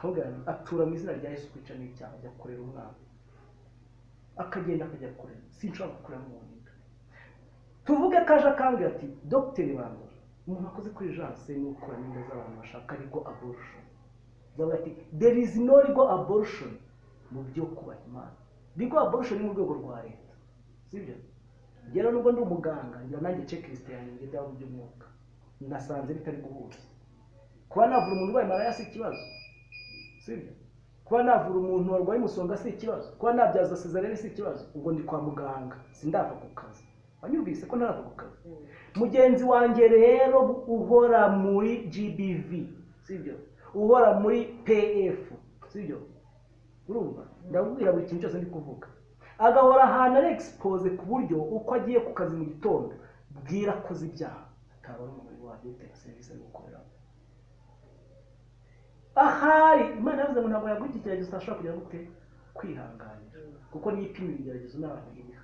Morgan atura mu izina rya Yesu kwica ni icyaha ajya kurera umwana akagenda akajya kurera sinshobora gukorera n'umuntu tuvuge ko aje akambwira ati dogiteri wanjye umuntu akoze kuri janse ni ukuramo inda z'abantu bashaka rigo abortion bavuga ati there is no rigo abortion mu byo kubaha imana rigo abortion ni mu rwego rwa leta sibyo rero nubwo ndi umuganga njya nanjye checklist yanjye ngenda mu by'umwuka nasanze bitari guhuza kuba navura umuntu urwaye malariya si ikibazo sibyo kuba navura umuntu warwaye umusonga si ikibazo kuba nabyaza sezarene si ikibazo ubwo ndi kwa muganga sindava ku kazi wanyumvise ko ntava ku kazi mugenzi wanjye rero uhora muri gbv sibyo uhora muri pf sibyo urumva ndabwira buri kintu cyose ndi kuvuga agahora ahantu ari expose ku buryo uko agiye ku kazi mu gitondo bwira akoze ibyaha ataba ari umubiri wajye utera serivisi ari gukoreramo ahari imana yavuze ngo ntabwo yaguha iki kiragezi utashobora kugira gute kwihanganira kuko niyo ipima ibigeragezo n'abantu biha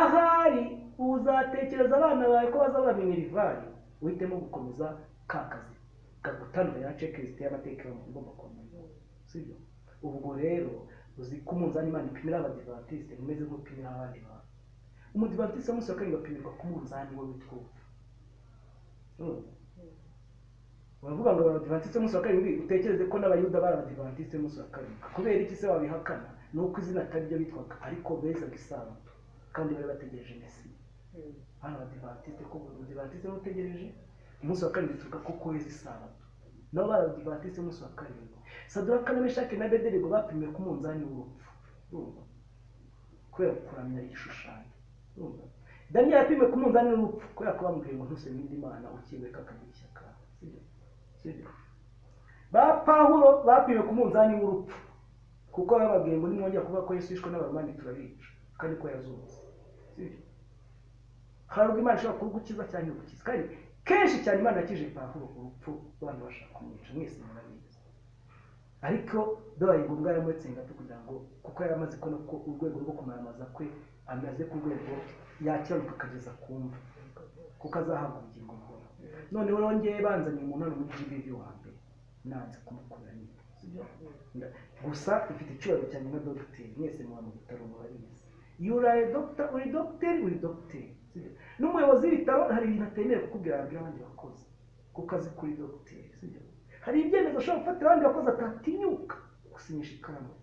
ahari uzatekereza abana bawe ko bazabamenyera ivari uhitemo gukomeza ka kazi kagutanura checklist y'amateka ugomba kumenya sibyo ubwo rero uzi ko umunzani imana ipimira abadivantisite umeze nk'upimira abandi bantu umudivantiste munsi wa kabiri bapimirwa ku munzani we witwa urumva baravuga ngo abadivantisite umunsi wa karindwi utekereze ko n'abayuda bari abadivantisite umunsi wa karindwi kubera iki se wabihakana ni uko izina atari ryo bitwaga ariko bezaga isabato kandi bari bategereje mesi hano abadivantisite ko buri mudivantisite n'utegereje umunsi wa karindwi tuvuga ko kweza isabato nabo bari abadivantisite umunsi wa karindwi saduraka na meshaki na bedelego bapimiwe ku munzani w'urupfu kubera kuramya igishushanyo daniyeli yapimiwe ku munzani w'urupfu kubera ko bamubwiye ngo ntusebe indi mana ukibeka akagira ishyaka ba pawulo bapimwe ku munzani w'urupfu kuko bababwiye ngo nimwongera kuvuga ko yesu yishwe n'abaromani turabica kandi ko yazutse hari ubwo imana ishobora kugukiza cyangwa igukiza kandi kenshi cyane imana yakije pawulo ku rupfu abantu bashaka kumwica mwese murabizi ariko bibaye ngombwa yaramuretse ngato kugira ngo kuko yari amaze kubona ko urwego rwo kumaramaza kwe amaze ku rwego yakiranuka akageza ku mva kuko azahabwa ubugingo buhoraho noneho rongeye banzanye umuntu ari muri jibibi wa mbere nanze kumukura nyine gusa ifite icyubahiro cyane nka dogiteri mwese muba mu bitaro murabizi iyo uraye dogiteri uri dogiteri uri dogiteri n'umuyobozi w'ibitaro hari ibintu atemerewe kukubwira ababwira abandi bakozi kuko azi kuri dogiteri hari ibyemezo ashobora gufatira abandi bakozi atatinyuka gusinyisha ikaramu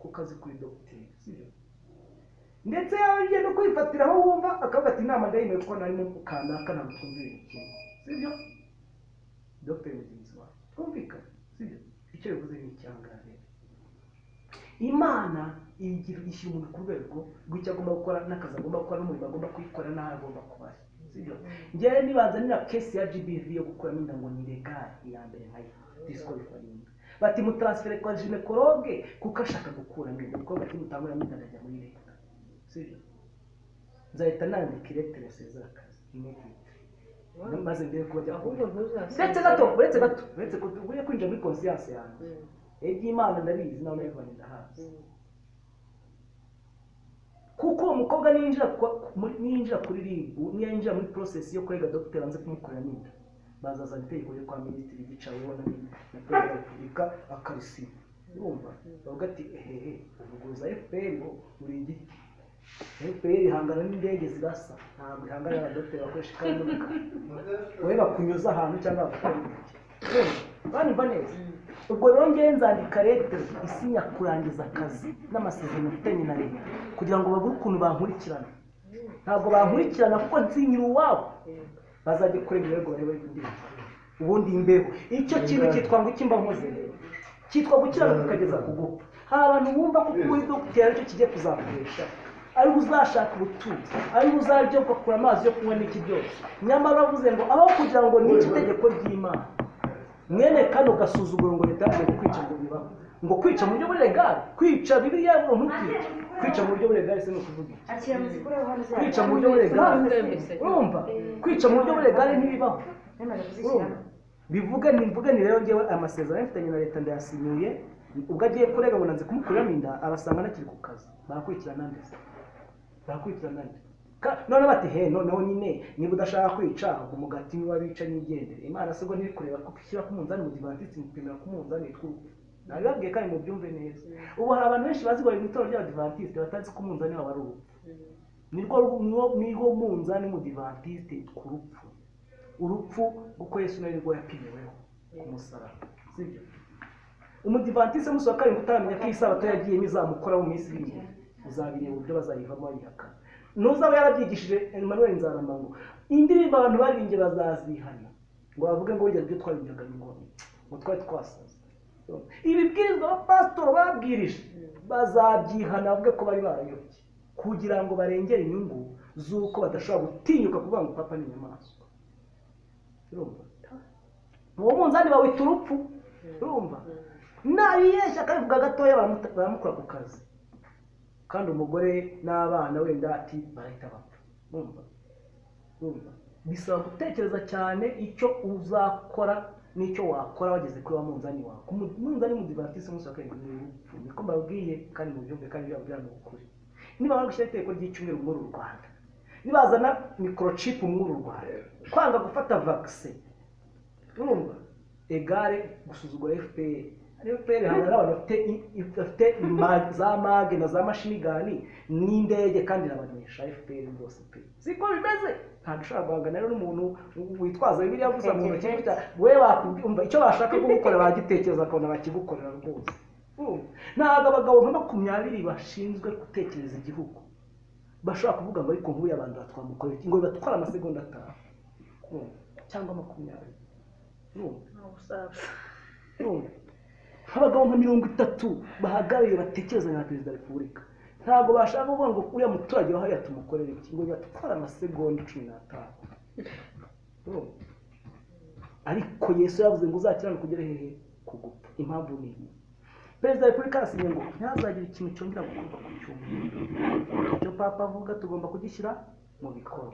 kuko azi kuri dogiteri ndetse yaba agiye no kwifatira aho wumva akavuga ati inama ndayemewe kuko narimo kanaka ntabwo twumvira ikintu sibyo dogiteri mugenzi wawe twumvikane sibyo icyo bivuze ni icyangare imana igira ishyira umuntu ku rwego rw'icyo agomba gukora n'akazi agomba gukora n'umurimo agomba kwikora n'aho agomba kuba sibyo ngewe nibanza nina kesi ya gbv yo gukuramo inda ngo ni legale iya mbere nkayo disqualifying bati mutansfere kwa ginekologe kuko ashaka gukuramo inda kuko bati mutanguramo inda ajya muri leta sibyo nzahita nandika iretere sezakazi imediate maze mbere kuba byakomeye uretse gato uretse gato uretse ugiye kwinjira muri konsiyanse yanjye iby'imana ndabizi nawe ndabibona ndahazi kuko uwo mukobwa ninjira ninjira kuri ribu ninjira muri porosesi yo kurega dogiteri banze kumukora n'inda bazazana itegeko ryo kwa minisitiri gicaweho na perezida wa repubulika akarisinya urumva bavuga ati ehehe uvuguruza fpr uri igiti fpr ihangana n'indege zirasa ntabwo ihangana n'abadogiteri bakoresha ikaramu wowe bakunyuza ahantu cyangwa bagukora intoki banyumva neza ubwo rero ngewe nzandika leta isinya kurangiza akazi n'amasezerano mfitanye na leta kugira ngo babure ukuntu bankurikirana ntabwo bankurikirana kuko nsinyira uwabo bazajya kurega ibirego barebe undi ubundi imbeho icyo kintu cyitwa ngo ikimba nkoze cyitwa gukiranuka ukageza ku gupfa hari abantu bumva ko kuri dogiteri aricyo kigiye kuzakoresha ariwe uzashaka ubutunzi ariwe uzajya ugakura amazi yo kunywa n'iki byose nyamara avuze ngo aho kugira ngo n'iki tegeko ry'imana mwene kano gasuzuguro ngo leta yaje kwica ngo bibaho ngo kwica mu buryo buri legale kwica bibiliya yavuga ntukice kwica mu buryo buri legale se ni ukuvuga iki kwica mu buryo buri legale urumva kwica mu buryo buri legale ntibibaho urumva bivuge ni mvuge ni rero ngewe amasezerano mfitanye na leta ndayasinyiye ubwo agiye kurega ngo nanze kumukuriramo inda abasanga anakiri ku kazi barakurikirana ndetse barakurikirana none bati he noneho nyine niba udashaka kwica ubwo umugati niba wica nyigendere imana sibwo ntiri kureba ko ushyira ku munzani mu divantisiti mupimira ku munzani tw'urupfu nabibabwiye kandi mu byumve neza ubu hari abantu benshi bazi bari mu itorero ry'abadivantisite batazi ko umunzani wabo ari urupfu nirwo niwo niho munzani mu divantisite ku rupfu urupfu kuko yesu nari rwo yapimiweho ku musaraba sibyo umudivantise musohoka karindwi utaramenya ko iyi sabato yagiyemo izamukoraho mu minsi iri imbere uzabireba uburyo bazayivamo bayihaka n'uzaba yarabyigishije emmanuel nzaramango indirimbo abantu baririmbye bazazihana ngo bavuge ngo burya ibyo twabimbyaga ni ngombwa ngo twari twasaze ibibwirizwa abapasitori babwirije bazabyihana bavuge ko bari barayobye kugira ngo barengere inyungu z'uko badashobora gutinyuka kuvuga ngo papa ni inyamaswa urumva uwo munzani bawita urupfu urumva nabiyeshya akabivuga gatoya baramuta- baramukura ku kazi kandi umugore n'abana wenda ati barahita bapfa urumva urumva bisaba gutekereza cyane icyo uzakora n'icyo wakora wageze kuri wa munzani wawe ku mu- munzani mudivatisi umunsi wa karindwi ni urupfu niko mbabwiye kandi mubyumve kandi byababwira ni ukuri nibamara gushyira itegeko ry'icyumweru muri uru rwanda nibazana mikorocipu muri uru rwanda kwanga gufata vagisi urumva egare gusuzugura fpr fpr hari n'abantu bafite i- i- bafite ma- za mage na za mashinigani n'indege kandi irabanesha fpr rwose pe siko bimeze ntabwo ushobora guhangana rero n'umuntu witwaza bibiliya gusa mu ntoki gutya we wakubwumva icyo bashaka kugukora bagitekereza akabona bakigukorera rwose Urumva? ntabwo abagabo nka makumyabiri bashinzwe gutekereza igihugu bashobora kuvuga ngo ariko nk'uyu abantu batwamukorera iki?" ngo bibatwara amasegonda atanu Urumva? cyangwa makumyabiri Urumva? Urumva? abagabo nka mirongo itatu bahagarariye batekerezanya na perezida wa repubulika ntabwo bashaka kuvuga ngo uriya muturage wahariya tumukorere iki ngo bibatwara amasegonda cumi n'atanu Urumva? ariko yesu yavuze ngo uzakirana kugera hehe ku gupfa impamvu ni iyi perezida wa repubulika yasinye ngo ntihazagire ikintu cyongera gukorwa ku cyumweru icyo papa avuga tugomba kugishyira mu bikorwa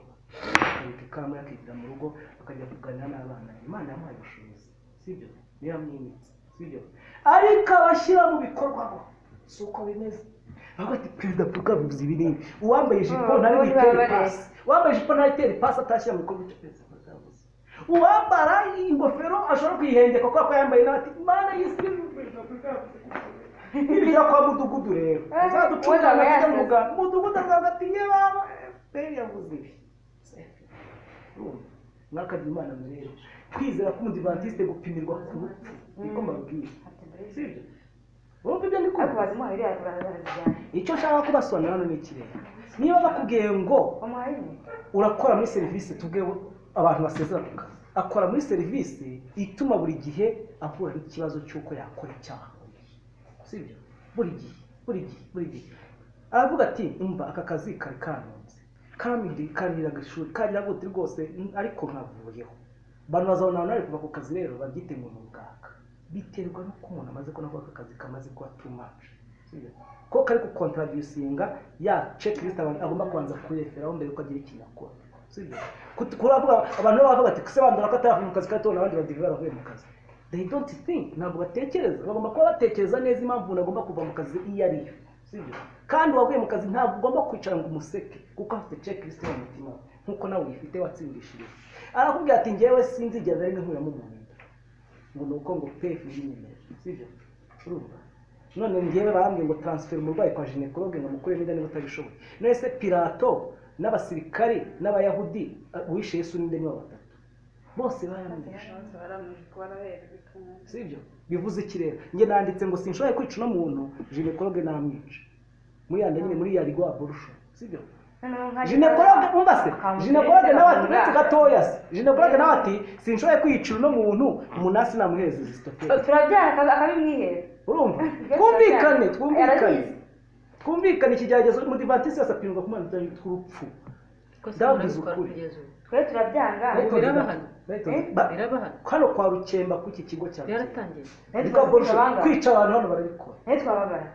akabika ikaramu ye akigira mu rugo akajya kuganira n'abana be. imana yamuhaye ubushobozi sibyo niyo yamwimitse sibyo ariko abashyira mu bikorwa bo si uko bimeze avuga ati perezida repubulika bivuze ibi n'ibi uwambaye ijipo Mm, ntari bose buyitere baba pasi uwambaye ijipo ntari buyitere pasi atashyira mu bikorwa icyo perezida repubulika yavuze uwambara ingofero ashobora kwihengeka kubera ko yambaye nawe ati mana y'isi nibwira kwa mudugudu rero Eh, uzaducurira wenda hagati yasize. mu Rwanda. mudugudu akavuga ati nge baba fpr yavuze ibi Urumva? mwakajya imana mu rero kwizera k'umudivantisite gupimirwa ku rupfu niko mbabwira sibyo wumva ibyo ndi kuvuga akubaza umuhaye iriya barazijyana icyo nshaka kubasobanurira hano ni ikirere niba bakubwiye ngo umuhaye iriya urakora muri serivisi tubwe abantu basezera ku kazi akora muri serivisi ituma buri gihe ahura n'ikibazo cy'uko yakora icyaha sibyo buri gihe buri gihe buri gihe aravuga ati umva aka kazi kari kanunze kamiri karira agashuri karira gute rwose mm, ariko nkavuyeho abantu bazabona nari kuva ku kazi rero babyite ngo ni ubwaka biterwa n'uko umuntu amaze kubona ko aka kazi kamaze kuba too much Sibyo? ko kari gukontradusinga ya checklist abantu agomba kubanza kureferaho mbere yuko agira ikintu akora sibyo Kut- kuravuga abantu baba bavuga ati kuse bandura ko ataravuye mu kazi kandi tubona abandi badive baravuye mu kazi they don't think ntabwo batekereza bagomba kuba batekereza neza impamvu umuntu agomba kuva mu kazi iyo ari yo sibyo kandi uwavuye mu kazi ntabwo ugomba kwicara ngo umuseke kuko afite checklist mu mutima we, nk'uko nawe uyifite watsindishije arakubwira ati njyewe sinzigera rimwe nkuramo umuntu inda ngo ni uko ngo pefu y'inyemeje sibyo urumva none njyewe barambwiye ngo transfera umurwayi kwa ginekologe ngo amukuremo inda niba utabishoboye none se pilato n'abasirikari n'abayahudi uh, uwishe yesu n'inde nibo batatu bose barambwije sibyo bivuze iki rero njye nanditse ngo sinshoboye kwica uno muntu ginekologe namwica muri yanda nyine muri yari rwa burusha sibyo ginekologe umva se ginekologe nawe ati uretse gatoya se ginekologe nawe ati sinshoboye kwiyicira uno muntu umunasi namuhereza isitoperi turabyara akabimwihera urumva twumvikane twumvikane Yarabizi. twumvikane ikigeragezo umudivatisi yose apimwa ku mana tw'urupfu ndababwiza ukuri twe turabyanga Ariko birabahana. Ariko- Eh? Ba- birabahana hano kwa rukemba ku iki kigo cya Rukemba. byaratangiye twe Ni kwa Borusha. twababara kwica abantu hano barabikora twe twababara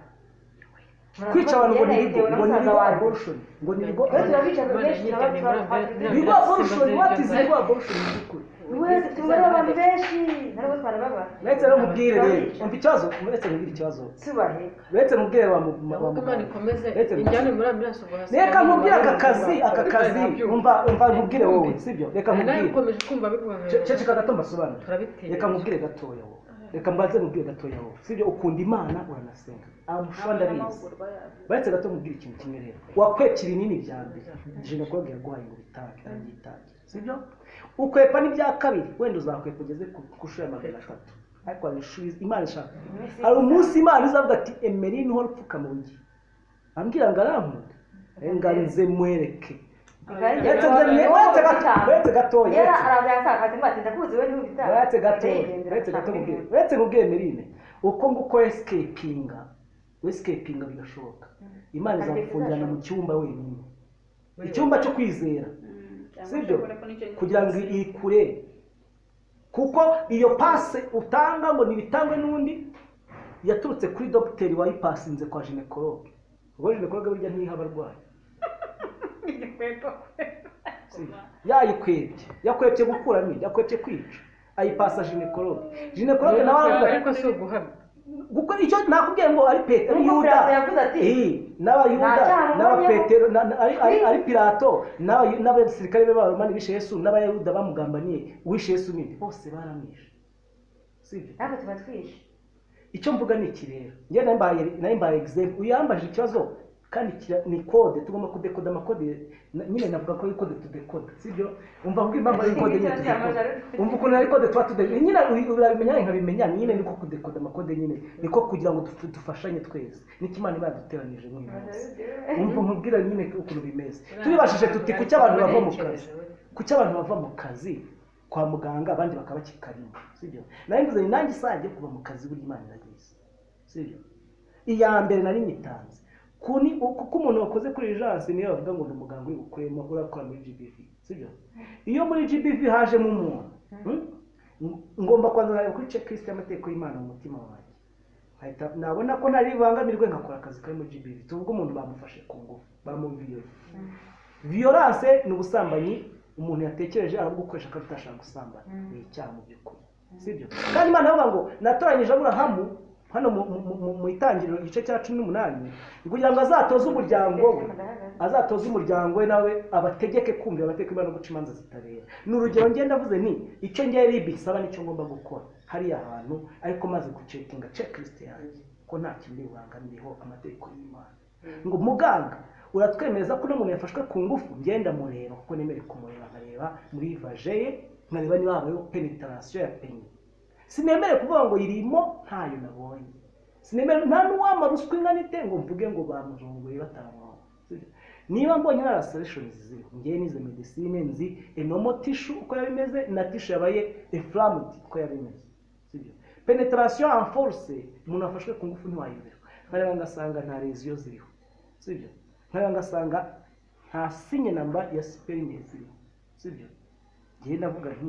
kwica abantu ngo ni Yaratewe ibigo na ngo ni musaza ibigo wanjye. abortion ngo ni ibigo Twe turabicaza benshi ibigo turabatura abortion watize ibigo abortion mu by'ukuri wese tumwe n'abantu benshi ntabwo twarababara uretse n'umubwire rero umva ikibazo uretse n'umubwire ikibazo tubaheka uretse mubwire wa mu- wa ahubwo imana muganga ikomeze Uretse injyane muri ambulance ubwo hasi reka nkubwire aka kazi aka kazi umva umva nkubwire wowe sibyo reka nawe nkubwire ukomeje kumva bikubabaye Ce- ceceka gato mbasobanure Turabitinya. reka nkubwire gatoya wowe reka mbanze mubwire gatoya wowe sibyo ukunda imana uranasenga amushwa ndabizi baretse gato mubwire ikintu kimwe rero wakwepa ibinini bya mbere ginekologe yaguhaye ngo bitange irangi itange sibyo ukwepa n'ibya kabiri wenda uzakwepa ugeze ku ku nshuro ya magana atatu ariko hari inshuro iz- imana ishaka hari umunsi imana izavuga ati emeri niho rupfukama ugiye ambwira ngo arankunda ngo nze mwereke Uretse nze mwe- uretse gato uretse gatoya yara uretse- araza yakakati mbati ndakuzi we n'ubitaha uretse gato uretse gato mubwire uretse mubwire merine uko nguko escapinga escapinga bigashoboka imana izakufungirana mu cyumba wenyine icyumba cyo kwizera sibyo kugira ngo ikure kuko iyo pase utanga ngo ntibitangwe n'undi yaturutse kuri dogiteri wayipasinze kwa ginekologe ubwo ginekologe burya ntiha abarwayi yayikwebye yakwebye gukuramo inda yakwebye kwica ayipasa ginekologe ginekologe nawe aravuga ariko si uguhamya gukora icyo nakubwiye ngo ari petero Nubwo yuda Pilato yavuze ati, Eh, n'abayuda "Nta cyaha nkoranyemo." n'abapetero na- na- ari- ari Eh. ari pilato n'abayu- n'abasirikare be b'abaromani bishe yesu n'abayuda bamugambaniye uwishe yesu ninde bose baramwishe sibyo ntabwo tuba twishe icyo mvuga ni iki rero njye nawe mbaye nawe mbaye example uyambajije ikibazo kandi kira- ni kode tugomba kudekoda amakode na- nyine navuga ko ari kode tudekoda sibyo umva ngo impamvu ari kode nyine tudekoda umva ukuntu ari kode tuba tudekoda nyine uri- urabimenya nkabimenya nyine niko kudekoda amakode nyine niko kugira ngo dufu- dufashanye twese nicyo imana iba yaduteranije mu munsi umva nkubwira nyine ukuntu bimeze turibashije tuti ku cy'abantu bava mu kazi ku cy'abantu bava mu kazi kwa muganga abandi bakaba bakikarimo sibyo nawe mvuze ni nanjye isaha yo kuva mu kazi buri imana iragize sibyo iya mbere nari nitanze kuni kuko umuntu wakoze kuri jansi niyo bavuga ngo ni umuganga uri bukuremo urakora muri gbv sibyo iyo muri gbv hajemo umuntu hmm? ngomba kwanzanira kuri checklist y'amategeko y'imana mu mutima wanjye nkahita nabona ko nari bubangamirwe ngakora akazi kari muri gbv tuvuge umuntu bamufashe ku ngufu bamumviyoye violence ni ubusambanyi umuntu yatekereje arabugukoresha kandi utashaka gusambana Mm. ni icyaha mu by'ukuri sibyo kandi imana avuga ngo natoranyije aburahamu hano mu- mu- mu- mu- mu itangiriro igice cya cumi n'umunani kugira ngo azatoze umuryango we azatoza umuryango we nawe abategeke kumvira amategeko y'Imana no guca imanza zitabera ni urugero ngenda avuze nti icyo ngiye ribi saba nicyo ngomba gukora hariya hantu ariko maze gucekinga checklist yanjye ko nta kindi bibangamiyeho amategeko y'imana ngo muganga uratwemereza ko uno muntu yafashwe ku ngufu ngenda mureba kuko nemere kumureba nkareba muri vaje ye nkareba niba habayeho penetarasiyo ya peni sinemere kuvuga ngo irimo ntayo nabonye sinemere nta n'uwamara ruswa ingana ite ngo mvuge ngo bamuzunguye batamwonga niba mbonye na rasarishonizi ziriho ngewe nize medisine nzi enomo tishu uko yaba imeze na tishu yabaye eframudi uko yaba imeze sibyo penetarasiyo anforse umuntu afashwe ku ngufu ntiwayoberwa nkareba ngasanga nta reziyo ziriho sibyo nkareba ngasanga nta sinye namba ya siperine ziriho sibyo ngewe navuga nti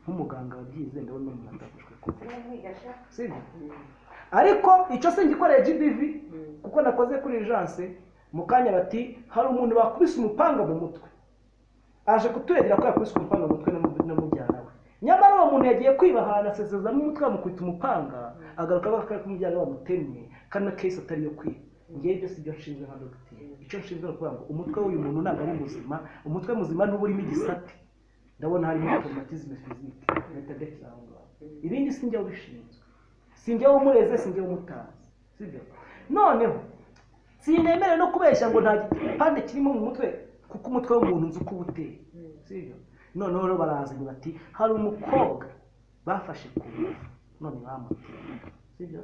nk'umuganga wabyize ndabona umuntu atafashwe ku ngufu sibyo ariko icyo si ngikoreye gbv kuko nakoze kuri janse mu kanya bati hari umuntu bakubise umupanga mu mutwe aje kuturegera ko yakubise umupanga mu mutwe na mu- na mujyana we nyamara uwo muntu yagiye kwiba ahantu asezezamo umutwe bamukubita umupanga agaruka avuga ko ari kumujyana bamutemye kandi na kesi atari iyo kwiba ngewe ibyo si byo nshinzwe nka dogiteri icyo nshinzwe ni ukuvuga ngo umutwe w'uyu muntu ntabwo ari muzima umutwe muzima n'uba urimo igisate ndabona harimo automatisme physique metadeki aho ngaho ibindi si njye ubishinzwe si njye umureze si njye umutazi sibyo noneho sinemere no kubeshya ngo nta gipande kirimo mu mutwe kuko umutwe w'umuntu nzi uko uba uteye sibyo noneho rero barazanye bati hari umukobwa bafashe ku ngufu none bamuteye sibyo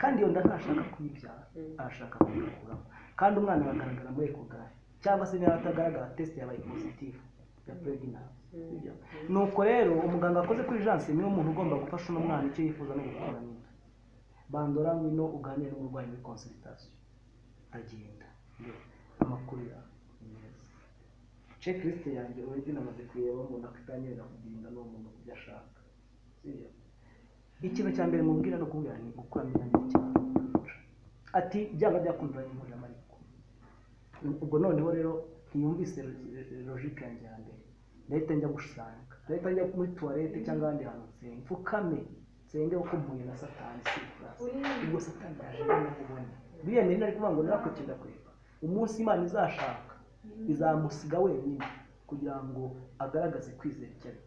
kandi iyo nda ntashaka kuyibyara arashaka kuyikuramo kandi umwana aragaragara muri ekogare cyangwa se niba atagaragara test yabaye positifu ya pregnant sibyo nuko rero umuganga wakoze kuri janse niwe muntu ugomba gufasha uno mwana icyo yifuza no gukora nyina bandora ngwino uganire n'umurwayi muri consultation agenda amakuru yawe meza checklist yanjye uburyo namaze kureba ngo nakwitangirira kugenda n'uwo muntu kubyo ashaka Sibyo? ikintu cya mbere mubwira no kubwira ni gukuramo inyange cyane ati byaba byakundura inkuru y'amariko ubwo noneho rero ntiyumvise logike yanjye ya mbere ndahita njya gushaka ndahita njya muri tuwarete cyangwa ahandi hantu nsenga mfukame nsenge kuko mpuye na satani si ifurasi ubwo satani yaje kumubona buriya nari nari kuvuga ngo narakwitenda kwiba umunsi imana izashaka izamusiga wenyine kugira ngo agaragaze kwizera icyo ari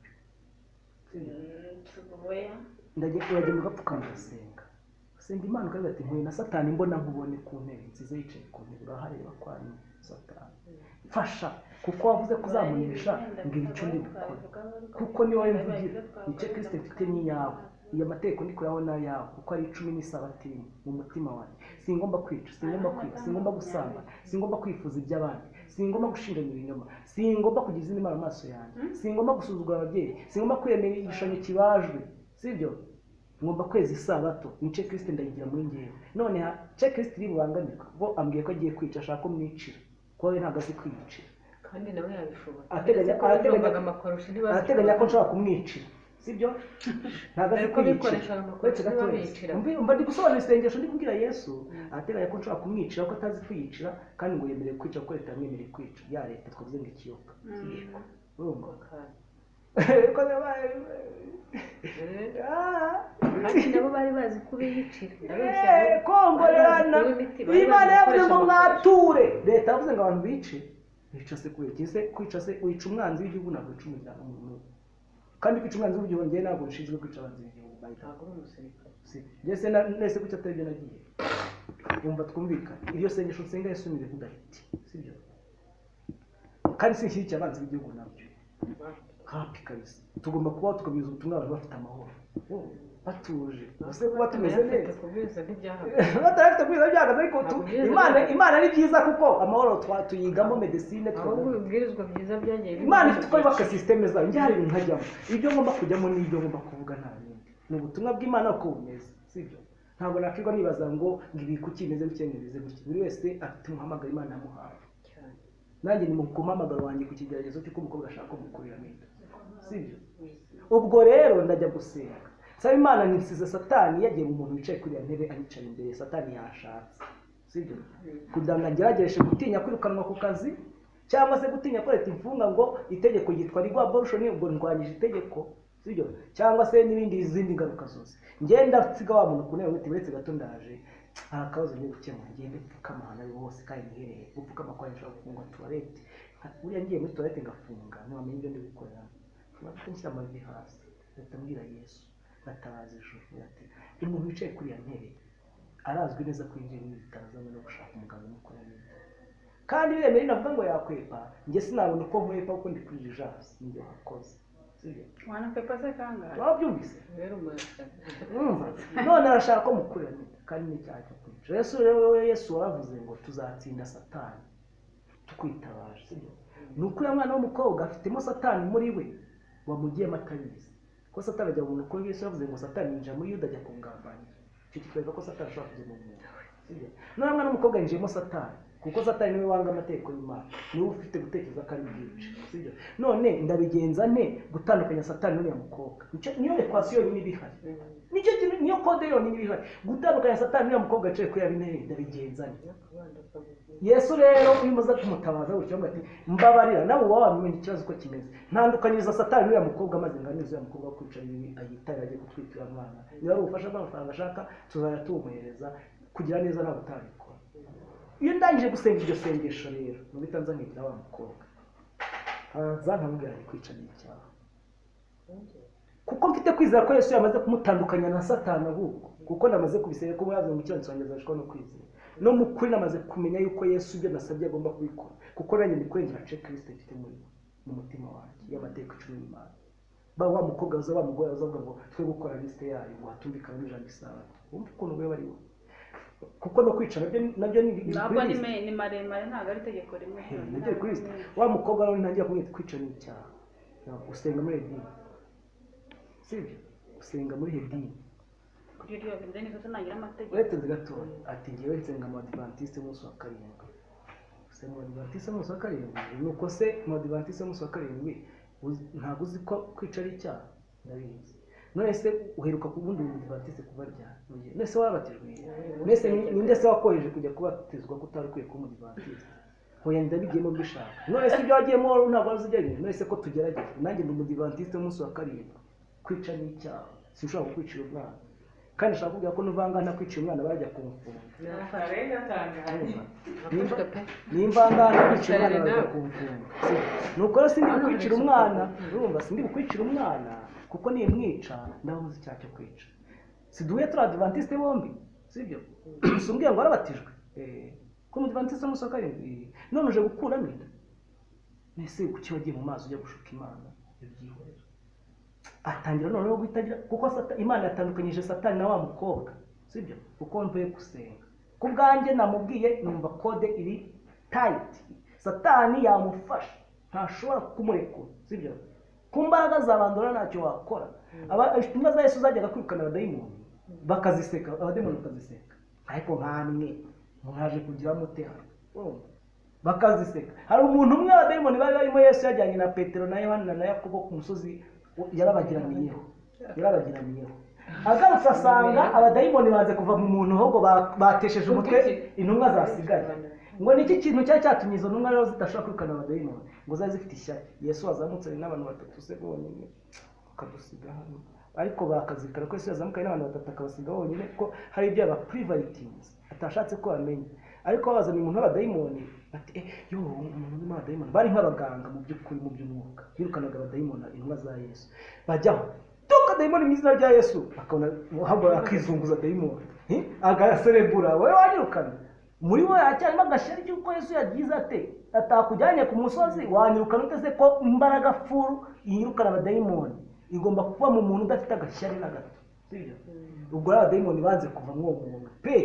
cyo ndagenda uragenda ugapfukama ugasenga usenga imana ukavuga ati nkuye na satani mbona nkubone ku ntebe nziza yicaye ku ntebe urahareba kwanyu satani mfasha kuko wavuze ko uzamunesha mbwira icyo ndi bukore kuko niyo wowe mvugira nicyo kirisite mfite n'iyawe iyo amategeko ndi kuyaho n'ayawe kuko ari icumi n'isabatini mu mutima wanjye singomba kwica singomba kwiba singomba gusamba singomba kwifuza iby'abandi singomba gushinganyura inyuma singomba kugira izindi mara amaso yanjye singomba gusuzugura ababyeyi singomba kwemera igishushanyo kibajwe sibyo ngomba kweza isabato nice kirisite ndayigira muri ngewe none ha ce kirisite iri bubangamirwa bo ambwiye ko agiye kwica ashaka ko mwicira kuko we ntabwo azi kwiyicira kandi nawe yabishobora Ateganya- Uretse ko ateganya- bumvaga amakorosho ntibazi- arateganya ko nshobora kumwicira sibyo ntabwo azi Dore ko bikoresha kwiyicira amakuru uretse gato niba wese bicira. Mbi- mba ndi gusobanura isengesho ndi kubwira yesu arateganya ko nshobora kumwicira ko atazi kwiyicira kandi ngo yemerewe kwica kuko leta yamwemereye kwica ya leta twavuze ngo ikiyoka Mm. urumva Kandi- ko yabaye Eh, Ah. kandi nabo bari bazi kubiyicira Ndabeshya Eh, rero. kongorerana Bari bazi kuba imiti, bari bazi imana yavuze ngo gukoresha amakoresho. mwature leta yavuze ngo abantu bice bica se kwica se kwica se wica umwanzi w'igihugu ntabwo wica umuryango umuntu kandi kwica umwanzi w'igihugu njyewe ntabwo nshinzwe kwica abanzi b'igihugu bahita Ntabwo uri umusirikare. ndetse na nese kuki atari byo nagiye yumva twumvikane iryo sengesho nsenga yesu ni ibintu udafite sibyo kandi sinshyigikiye abanzi b'igihugu nabyo hapi kabisa tugomba kubaho tukabihuza ubutumwa abantu bafite amahoro batuje ese kuba tumeze Abayafite neza kubwiriza ntibyahagaze. batarafite kubwiza byahagaze ariko tu- imana imana ni byiza kuko amahoro twa- tuyigamo medesine ahubwo twabona ibibwirizwa byiza byagiye bibona imana ifite uko yubaka sisiteme zayo njye hari ibintu nkajyamo ibyo ngomba kujyamo n'ibyo ngomba kuvuga nta bindi ni ubutumwa bw'imana uko bumeze sibyo ntabwo nakwirwa nibaza ngo ngo ibi kuki bimeze gutya ngo bimeze gutya buri wese afite umuhamagaro imana yamuhaye cyane. nanjye ni mu ku muhamagaro wanjye ku kigeragezo cy'uko umukobwa ashaka kumukurira amita sibyo ubwo rero ndajya gusenga nsaba imana nisize satani yagiye mu muntu wicaye kuri iyo ntebe ayicara imbere satani yashatse sibyo kugira ngo ageragereshe gutinya kwirukanwa ku kazi cyangwa se gutinya ko leta imfunga ngo itegeko ryitwa rigwa borushoni ubwo ndwanyije itegeko sibyo cyangwa se n'ibindi izindi ngaruka zose ngenda nsiga wa muntu ku ntebe wite uretse gato ndaje hari akabazo ngiye gukemura ngende pfukama ahantu ari ho hose kandi nihereye gupfukama kwa nshobora gufunga tuwarete buriya ngiye muri tuwarete ngafunga ntiwamenya ibyo ndi gukorera bafite nshyira amavi hasi leta mbwira yesu batabaza ijuru ati umuntu wicaye kuri iyo ntebe arazwi neza ko yinjiye mu bitaro azanywe no gushaka umuganga umukorera neza kandi bemeye navuga ngo yakwepa njye sinabona uko nkwepa kuko ndi kuri jasi nibyo wakoze sibyo Wanakwepa se kangahe? wabyumvise rero umuyaga. urumva none arashaka ko mukurira neza kandi n'icyaha cyo kwica yesu rero wowe yesu waravuze ngo tuzatsinda satani tukwitabaje sibyo ni uko uriya mwana w'umukobwa afitemo satani muri we wamugiyemo atabizi ko satani ajya mu muntu yesu yavuze ngo satani yinjira muri yuda ajya kungambanira icyo kitwereka ko satani ashobora kujya mu muntu Sibyo? nuriya mwana w'umukobwa yinjiyemo satani kuko satani niwe wanga amategeko y'imana niwe ufite gutekereza ko ari bwica sibyo none ndabigenza nte gutandukanya satani n'uriya mukobwa Nicyo- niyo ekwasiyo yonyine iba ihari Mm. nicyo kintu niyo kode yonyine iba ihari gutandukanya satani n'uriya mukobwa wicaye kuri ya bintebe ndabigenza nte Akabando kagufi. yesu rero iyo umaze kumutabaza gutyo ngo ati mbabarira nawe wowe wamenye ikibazo uko kimeze ntandukanyiriza satani n'uriya mukobwa maze nganize uriya mukobwa wo kwicara ibi ayitare ajye kutwitira umwana niba ari ubufasha bw'amafaranga ashaka tuzajya tuwumuhereza kugira neza nawe utabikora iyo ndangije gusenga iryo sengesho rero nuko itanza nkibwira wa mukobwa hanza nkamubwira ari kwica n'icyaha kuko mfite kwizera ko yesu yamaze kumutandukanya na satani ahubwo kuko namaze kubisenya ko mwavuze ngo ikirango cyanjye azashwa no kwizera no mu kuri namaze kumenya yuko yesu ibyo nasabye agomba kubikora kuko nanjye ndi kurengera ce kirisite mfite muri we, mu mutima wanjye y'amateka cumi n'imana ba wa mukobwa waza wa mugore waza avuga ngo twe gukora lisite yayo ngo hatumvikane n'ijambo isabato wumva ukuntu we ari we kuko no kwica nabyo nabyo ni Ntabwo kuri ari lisite. me- ni maremare ntabwo ari itegeko rimwe Hey, nabyo ni kuri lisite wa mukobwa rero ntangira kumwita kwica n'icyaha usenga muri hedini sibyo usenga muri hedini Kuri iryo ryo nizo tunagira amategeko. ureteze gatoya ati ngewe nsenga mu adivantisite umunsi wa karindwi gusenga mu adivantisite umunsi wa karindwi ni uko se mu adivantisite umunsi wa karindwi uzi- ntabwo uzi ko kwica ari icyaha ndabizi none se uheruka ku bundi mu adivantisite kuba ryari none se warabatijwe igihe? none se ni- ninde se wakoheje kujya kubatizwa ko utari ukwiye kuba mu adivantisite hoya ndabigiyemo mbishaka none se ibyo wagiyemo wari ntabwo wari uzi ibyo bintu none se ko tugerageza nanjye ndi umudivantiste umunsi wa karindwi kwica ni icyaha sinshobora kukwicira umwana kandi nshaka kubwira ko n'uvangana kwicira umwana bajya kumfunga Narafashe. Urumva? Nafashwe pe. ni imvangana kwicira umwana bajya kumfunga Si- nuko rero sindi bukwicira umwana urumva sindi bukwicira umwana kuko nimwica ndabuze icyaha cyo kwica siduhuye turi adivantisite bombi sibyo gusa umbwira ngo warabatijwe Eh, ko umudivantiste musohoka Eh, none uje gukuramo inda mbese kuki wagiye mu mazi ujya gushuka imana ibyihorera atangira noneho guhitagira kuko sata, imana yatandukanyije satani na wa mukobwa sibyo kuko mvuye gusenga ku bwanjye namubwiye numva kode iri tayiti satani yamufashe ntashobora kumurekura sibyo ku mbaraga za bandora ntacyo wakora Aba- intumwa za yesu zajyaga kwirukana abadayimoni bakaziseka abadayimoni bakaziseka ariko nkamwe mwaje kugira mute hano Urumva? bakaziseka hari umuntu umwe abadayimoni bari barimo yesu yajyanye na petero na yohana na yakobo ku musozi yarabagiraniyeho yarabagiraniyeho agarutse asanga abadayimoni banze kuva mu muntu ahubwo ba- batesheje umutwe intumwa zasigaye ngo ni iki kintu cyari cyatumye izo ntumwa rero zidashobora kwirukana abadayimoni ngo zari zifite ishyari yesu wazamutse ari n'abantu batatu se bonyine akadusiga hano ariko bakazirikana ko yesu yazamukanye n'abantu batatu akabasiga bonyine kuko hari ibyo yabapurivayitinze atashatse ko bamenya ariko babazaniye umuntu w'abadayimoni bati eh yo umuntu urimo abadayimoni bari nk'abaganga mu by'ukuri mu by'umwuka birukanaga abadayimoni intumwa za yesu bajyaho tuka dayimoni mu izina rya yesu akabona habura akizunguza dayimoni Eh, agaserebura wowe wanyirukana muri we hacyarimo agashari cy'uko yesu yagize ate atakujyanye ku musozi wanyirukana uteze ko imbaraga furu yirukana abadayimoni igomba kuba mu muntu udafite agashyari na gato sibyo ubwo rero abadayimoni banze kuva muri uwo muntu pe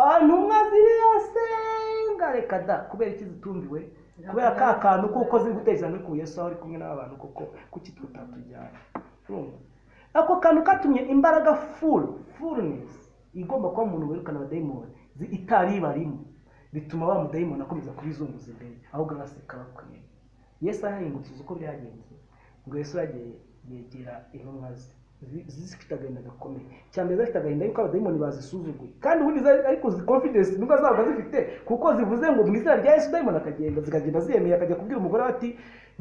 ahantu umwe ziriya senga reka da kubera iki zitumbiwe kubera ka kantu kuko ziri gutekereza muri ku yesu aho ari kumwe n'abantu kuko kuki tutatujyana urumva ako kantu katumye imbaraga full fullness igomba kuba umuntu wirukana abadayimoni zi- itari ibarimo bituma wa mudayimoni akomeza kubizunguza imbere ahubwo agaseka bakwiye yesu arahingutse uko byagenze ngo yesu yagiye yegera intumwa ze zi- zifite agahinda gakomeye cyambere zifite agahinda yuko abadayimoni bazisuzuguye kandi ubundi zari- ariko confidence nubwo zaba zifite kuko zivuze ngo mu izina rya yesu dayimoni akagenda zikagenda ziyemeye akajya kubwira umugore we ati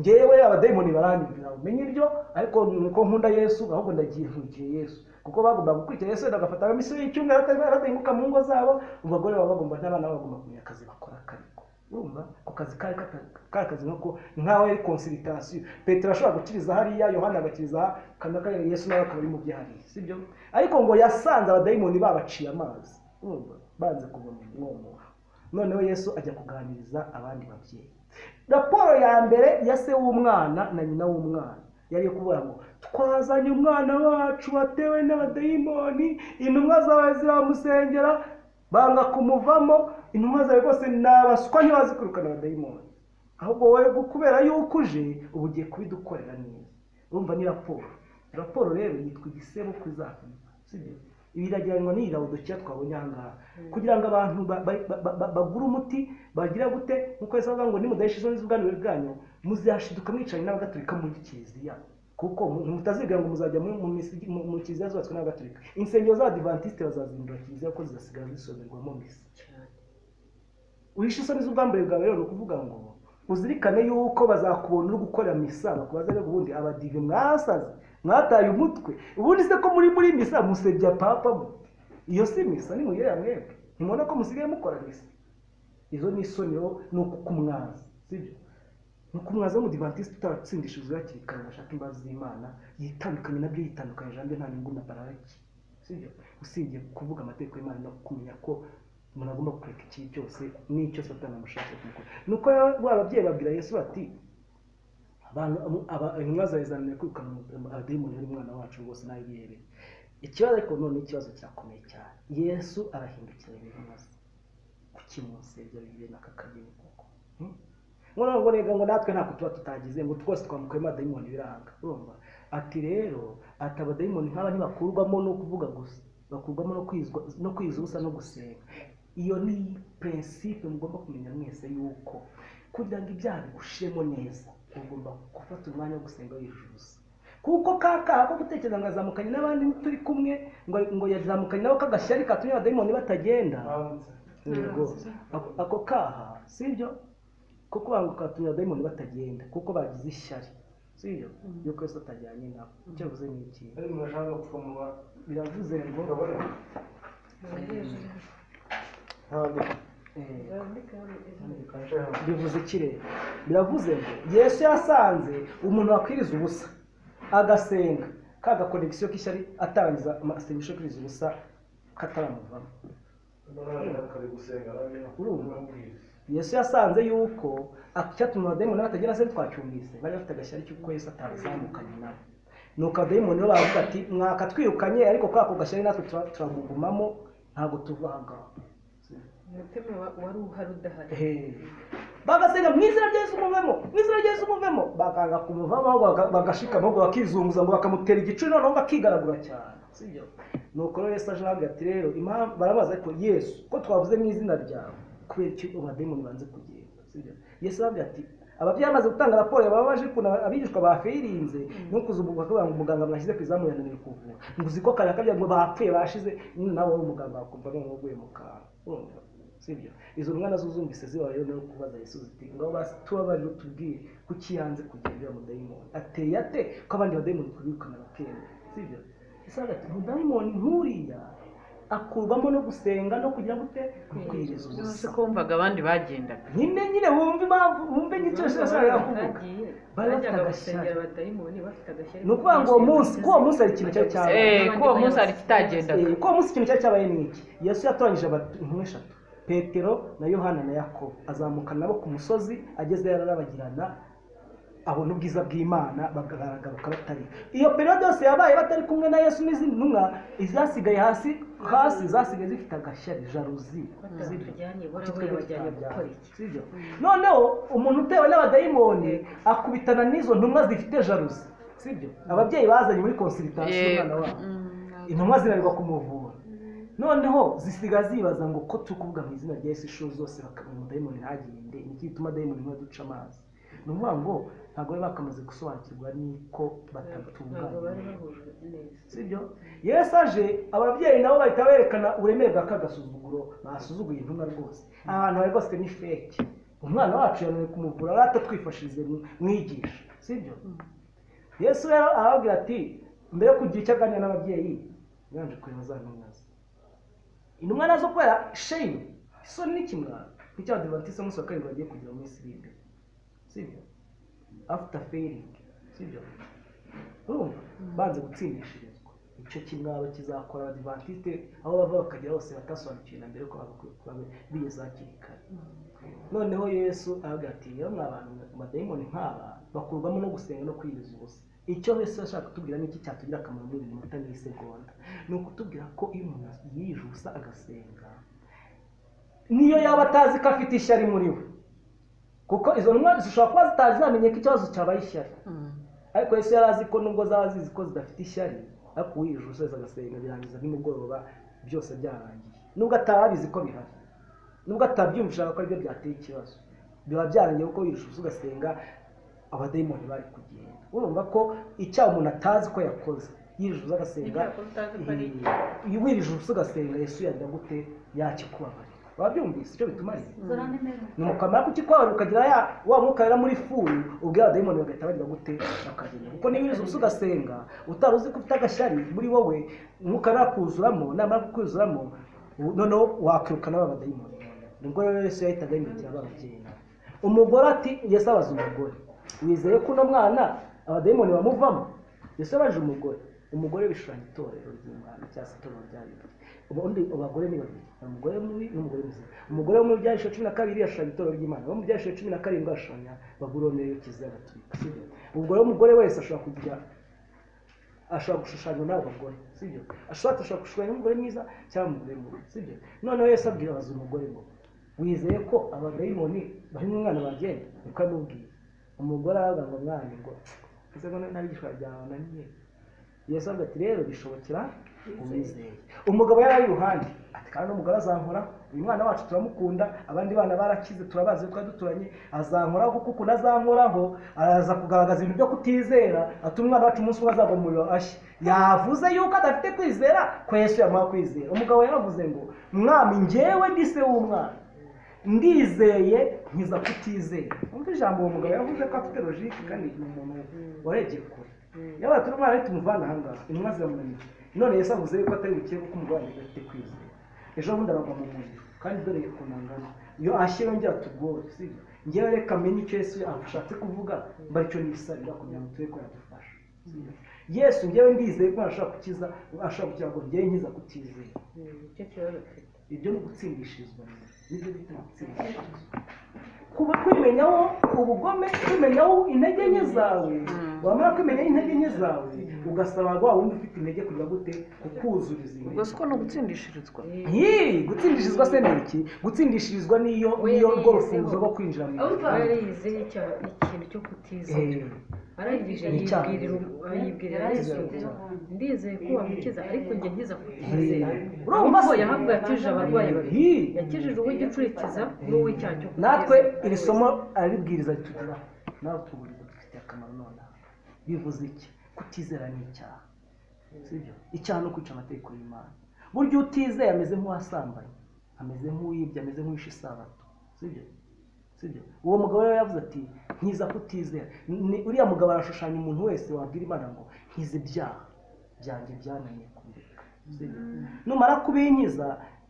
ngewe abadayimoni baranyumvira umenye ibyo ariko nuko nkunda yesu ahubwo ndagiye ntugiye yesu kuko bagombaga gukurikira yesu wenda bagafata abamisiyo y'icyumweru atari- badahinguka mu ngo zabo abagore baba bagomba n'abana babo bagomba kumenya akazi bakora kariko urumva ako kazi kari kata- kari kazi nkako nkaho yari konsiritasiyo petero ashobora gukiriza hariya yohana agakiriza aha, kandi akarere yesu nawe akaba ari mu bye hariya sibyo ariko ngo yasanze abadayimoni babaciye amazi urumva banze kuva mu mwomo noneho yesu ajya kuganiriza abandi babyeyi raporo ya mbere ya se w'umwana na nyina w'umwana yari iyo kuvuga ngo twazanye umwana wacu watewe n'abadayimoni intumwa zawe ziramusengera banga kumuvamo intumwa zawe rwose ni abaswa ntibazikurukana abadayimoni ahubwo wowe gu- kubera yuko uje uba ugiye kubidukorera neza urumva ni raporo raporo rero yitwa igisebo ku izahumba sibyo ibi biragereranywa n'iyi lawodikiya twabonye aha ngaha kugira ngo abantu ba- ba- ba- ba- ba- bagure umuti bagira gute nk'uko yesu avuga ngo nimudahishije n'iz'ubwanire bwanyu muzashiduka mwicaranye n'abagatulika muri kiliziya kuko mu- mutazigira ngo muzajya muri- mu misi- mu- mu kiliziya zubatswe n'abagatulika insengero z'abadivantisite bazazindura kiliziya kuko zigasigara zisomerwamo misa uhishe isoni z'ubwambure bwawe rero ni ukuvuga ngo uzirikane yuko bazakubona uri gukora misa bakubaza rero ubundi abadive mwasaze mwataye umutwe ubundi se ko muri muri misa musebya papa mwe iyo si misa ni muyere ya mwebwe ntimubona ko musigaye mukora misa izo ni isoni rero ni ukukumwaza sibyo ni ukumwaza w'umudivantisite utaratsindishije hakiri kare ngo ashake imbabazi z'imana yitandukanye nabyo yitandukanyije nabyo nta nyungu na pararaki sibyo usibye kuvuga amategeko y'imana no kumenya ko umuntu agomba kureka ikibi cyose n'icyo satani amushaka kumukora nuko rero ba babyeyi babwira yesu bati abantu abo- aba- intumwa zawe zananiwe kwirukana umu- abadayimoni ari umwana wacu rwose nawe yiherere ikibazo ariko none ni ikibazo cyakomeye cyane yesu arahindukira intumwa ze kuki munsebya bibiri na kakageni koko Hmm? noneho ngo rega ngo natwe ntabwo tuba tutagize ngo twose twamukuyemo abadayimoni biranga urumva ati rero ati abadayimoni nk'aba ntibakurwamo no kuvuga gusa bakurwamo no kwizwa no kwiza ubusa no gusenga iyo ni prinsipe mugomba kumenya mwese yuko kugira ngo ibyaha bigushiremo neza ugomba gufata umwanya wo gusenga wijuza kuko ka kaha ko gutekereza ngo azamukanye n'abandi turi kumwe ngo ngo yazamukanye nabo kagashyari katumye abadayimoni batagenda yego Ako- ako kaha sibyo kuko bango katumye abadayimoni batagenda kuko bagize ishyari sibyo yuko yesu atajyanye nabo icyo bivuze ni iki murashaka gufungura biravuze ngo mugabane ntabwo eh, kanshaka bivuze iki rero biravuze ngo yesu yasanze umuntu wakwiriza ubusa agasenga ka gakonegisiyo k'ishyari atangiza amasengesho kuri izi ubusa kataramuvamo kare gusenga arabona Urumva? yesu yasanze yuko icyatuma abadayimoni batagera se twacyumvise bari bafite agashyari cy'uko yesu atabazamukanye nabo nuko abadayimoni bo baravuga ati mwakatwirukanye ariko kwa ako gashyari natwe tura- turagugumamo ntabwo tuva aha ngaha umutima wa- wari uhari udahari Ehe. bagasenga mu izina rya yesu muvemo mu izina rya yesu muvemo bakanga kumuvamo ahubwo baga- bagashikama ahubwo bakizunguza ngo bakamutera igicuri noneho bakigaragura cyane sibyo nuko rero yesu aje aravuga ati rero impamvu barabaza ariko yesu ko twavuze mu izina ryawe kubera iki abadayimoni banze kugenda sibyo yesu aravuga ati ababyeyi bamaze gutanga raporo yababaje ukuntu abigishwa bafirinze no kuzubuka kugira ngo muganga mwashyize ku izamu yananiwe kuvura ngo uzi ko kare akabya ngo bapfuye bashize nawe wari umuganga wakumva noneho uguye mu kantu urumva sibyo izo mwana zuzumvise zibaye no kubaza yesu ziti ngaho basi tubabarire utubwire kuki yanze kugenda uriya mudayimoni ateye ate ko abandi badayimoni twirukana bakenda sibyo ese ati mudayimoni nk'uriya akurwamo no gusenga no kugira gute gukwiriza uzi ubusa ko wumvaga abandi bagendaga nyine nyine wumve impamvu wumve n'icyo ashaka kuvuga bagiye Bari bafite bajyaga agashyari. gusengera abadayimoni bafite agashyari ni ukuvuga ngo uwo munsi kuri uwo munsi hari ikintu cyari cyabaye Eh, ko uwo munsi hari ikitagendaga. Eh, ko uwo munsi ikintu cyari cyabaye ni iki yesu yatoranyije abatu- intumwa eshatu petero na yohana na yakobo azamukana nabo ku musozi agezeyo arabagirana abona ubwiza bw'imana bagaragaruka batari iyo periyode yose yabaye batari kumwe na yesu n'izindi ntumwa izasigaye hasi hasi zasigaye zifite agashyari jaruzi batujyanye Kuki barawe twebwe bajyanye gukora tutajyana? iki Sibyo? noneho umuntu utewe n'abadayimoni akubitana n'izo ntumwa zifite jaruzi sibyo ababyeyi bazanye muri konsiritasiyo umwana wabo intumwa zinanirwa kumuvura noneho zisigaye zibaza ngo ko turi kuvuga mu izina rya yesu inshuro zose bakabona umudayimoni ntagende ni iki gituma dayimoni ntiba duca amazi ni ukuvuga ngo ntabwo bari bakamaze gusobanukirwa n'uko ntabwo bari batatunganye bahujwe neza sibyo yesu aje ababyeyi nabo bahita berekana uburemere bwa kagasuzuguro basuzuguye intumwa rwose ahantu hari rwose ni feke umwana wacu yananiwe kumuvura ari atatwifashije mu- mwigisha sibyo yesu rero arababwira ati mbere yo kugira icyo aganira n'ababyeyi yanje kureba za ntumwa ze intumwa nazo kubera shame isoni n'ikimwaro nicyo abadivantisite umunsi wa karindwi bagiye kugira mu minsi iri imbere sibyo after failing sibyo urumva banze gutsindishirizwa icyo kimwaro kizakora abadivantisite aho bava bakagera hose batasobanukiwe na mbere ko bagakwiye kuba bigeze hakiri kare noneho yesu aravuga ati rero mwa bantu amadayimoni nk'aba bakurwamo no gusenga no kwiriza ubusa icyo yesu ashaka kutubwira ni iki cyatugira akamaro muri buri minota n'isegonda ni ukutubwira ko iyo umuntu yirije ubusa agasenga niyo yaba atazi ko afite ishyari muri we kuko izo ntumwa zishobora kuba zitazi zamenye ko ikibazo cyabaye ishyari ariko yesu yari azi ko nubwo zaba zizi ko zidafite ishyari ariko uwirije ubusa agasenga birangiza nimugoroba byose byarangiye nubwo atari abizi ko bihari nubwo atabyumvishaga ko aribyo byateye ikibazo biba byarangiye kuko wirusha ubusa ugasenga abadayimoni bari kugenda urumva ko icyaha umuntu atazi ko yakoze yirije ubusa agasenga Icyaha utazi ko ari iki. iyo wirije ubusa ugasenga yesu yagira gute yakikubabarira wabyumvise icyo bituma ari nukamara kukikwabarira ukagira ya wa mwuka rero muri furi ubwira abadayimoni bagahita bagira gute bakagenda kuko niba wirije ubusa ugasenga utari uzi ko ufite agashyari muri wowe umwuka nakuzuramo namara kukwuzuramo ubu- noneho wakwirukana ba badayimoni nibwo rero yesu yahitaga yimikira babagenda umugore ati yesu abaza umugore wizeye ko uno mwana abadayimoni bamuvamo yesu yabajije umugore umugore bishushanya itorero ry'umwana cyangwa se itorero rya yuda ubundi abagore ni babiri hari umugore mubi n'umugore mwiza umugore wo mu byahishwe cumi na kabiri yashushanya itorero ry'imana uwo mu byahishwe cumi na karindwi ashushanya babuloni yo kizira gaturika sibyo ubwo rero umugore wese ashobora kugira ashobora gushushanywa n'abo bagore sibyo ashobora ashobora gushushanya umugore mwiza cyangwa umugore mubi sibyo noneho yesu abwira abaza umugore ngo wizeye ko abadayimoni bari mu mwana bagenda niko amubwiye umugore aravuga ngo mwana ngo ese ngo n'abigishwa byawe bananiye yesu avuga ati rero bishobokera uwizeye umugabo yari ari iruhande ati kandi umugore azankora uyu mwana wacu turamukunda abandi bana barakize turabazi twari duturanye azankoraho kuko ukuntu azankoraho araza kugaragaza ibintu byo kutizera atuma umwana wacu umunsi umwe azagwa mu muriro ashya yavuze yuko adafite kwizera ko yesu yamuha kwizera umugabo yaravuze ngo mwami njyewe ndi se w'umwana ndizeye nkiza kutizera umva ijambo uwo mugabo yavuze ko afite logike kandi ni umuntu warebye kure yaba turi umwana we tumuvana aha ngaha intumwa ziramunaniye none yesu avuze yuko atari bukire kuko umugabo wanjye adafite kwizera ejo bundi aragwa mu muriro kandi dore ukuntu angana iyo ashye yongera tugore sibyo ngewe reka menye icyo yesu ashatse kuvuga mba aricyo nisabira kugira ngo tube ko yadufasha yesu njyewe ndizeye ko ashobora gukiza ashobora kugira ngo njyewe nkiza kutizera nicyo kibazo mfite ibyo ni ugutsindishirizwa nibyo bita gutsindishirizwa kuba kwimenyaho ubugome kwimenyaho intege nke zawe wamara kwimenyaho intege nke zawe ugasaba wa wundi ufite intege kugira gute kukuzuriza intege ubwo siko ni ugutsindishirizwa Yee, gutsindishirizwa se ni iki gutsindishirizwa niyo niyo rwo rufunguzo rwo kwinjira mu ahubwo ijuru. yarize icya- ikintu cyo kutizera Eh, arangije Ni icyaha. yibwirira ubu- ayibwirira yesu ndizeye ko wamukiza ariko njye nkiza kutizera Eh. urumva ko yahabwa yakijije abarwayi babiri Yee. yakijije uw'igicurikiza n'uw'icyaha cyo kutizera natwe iri somo araribwiriza ritugira nawe tuburi dufitiye akamaro nonaha bivuze iki kutizera ni icyaha sibyo icyaha no kwica amategeko y'imana burya utizeye ameze nk'uwasambanye ameze nk'uwibye ameze nk'uwishe isabato sibyo sibyo uwo mugabo rero yavuze ati nkiza kutizera Ni- uriya mugabo arashushanya umuntu wese wabwira imana ngo nkiza ibyaha byanjye byananiye kubireka Sibyo? numara kubinkiza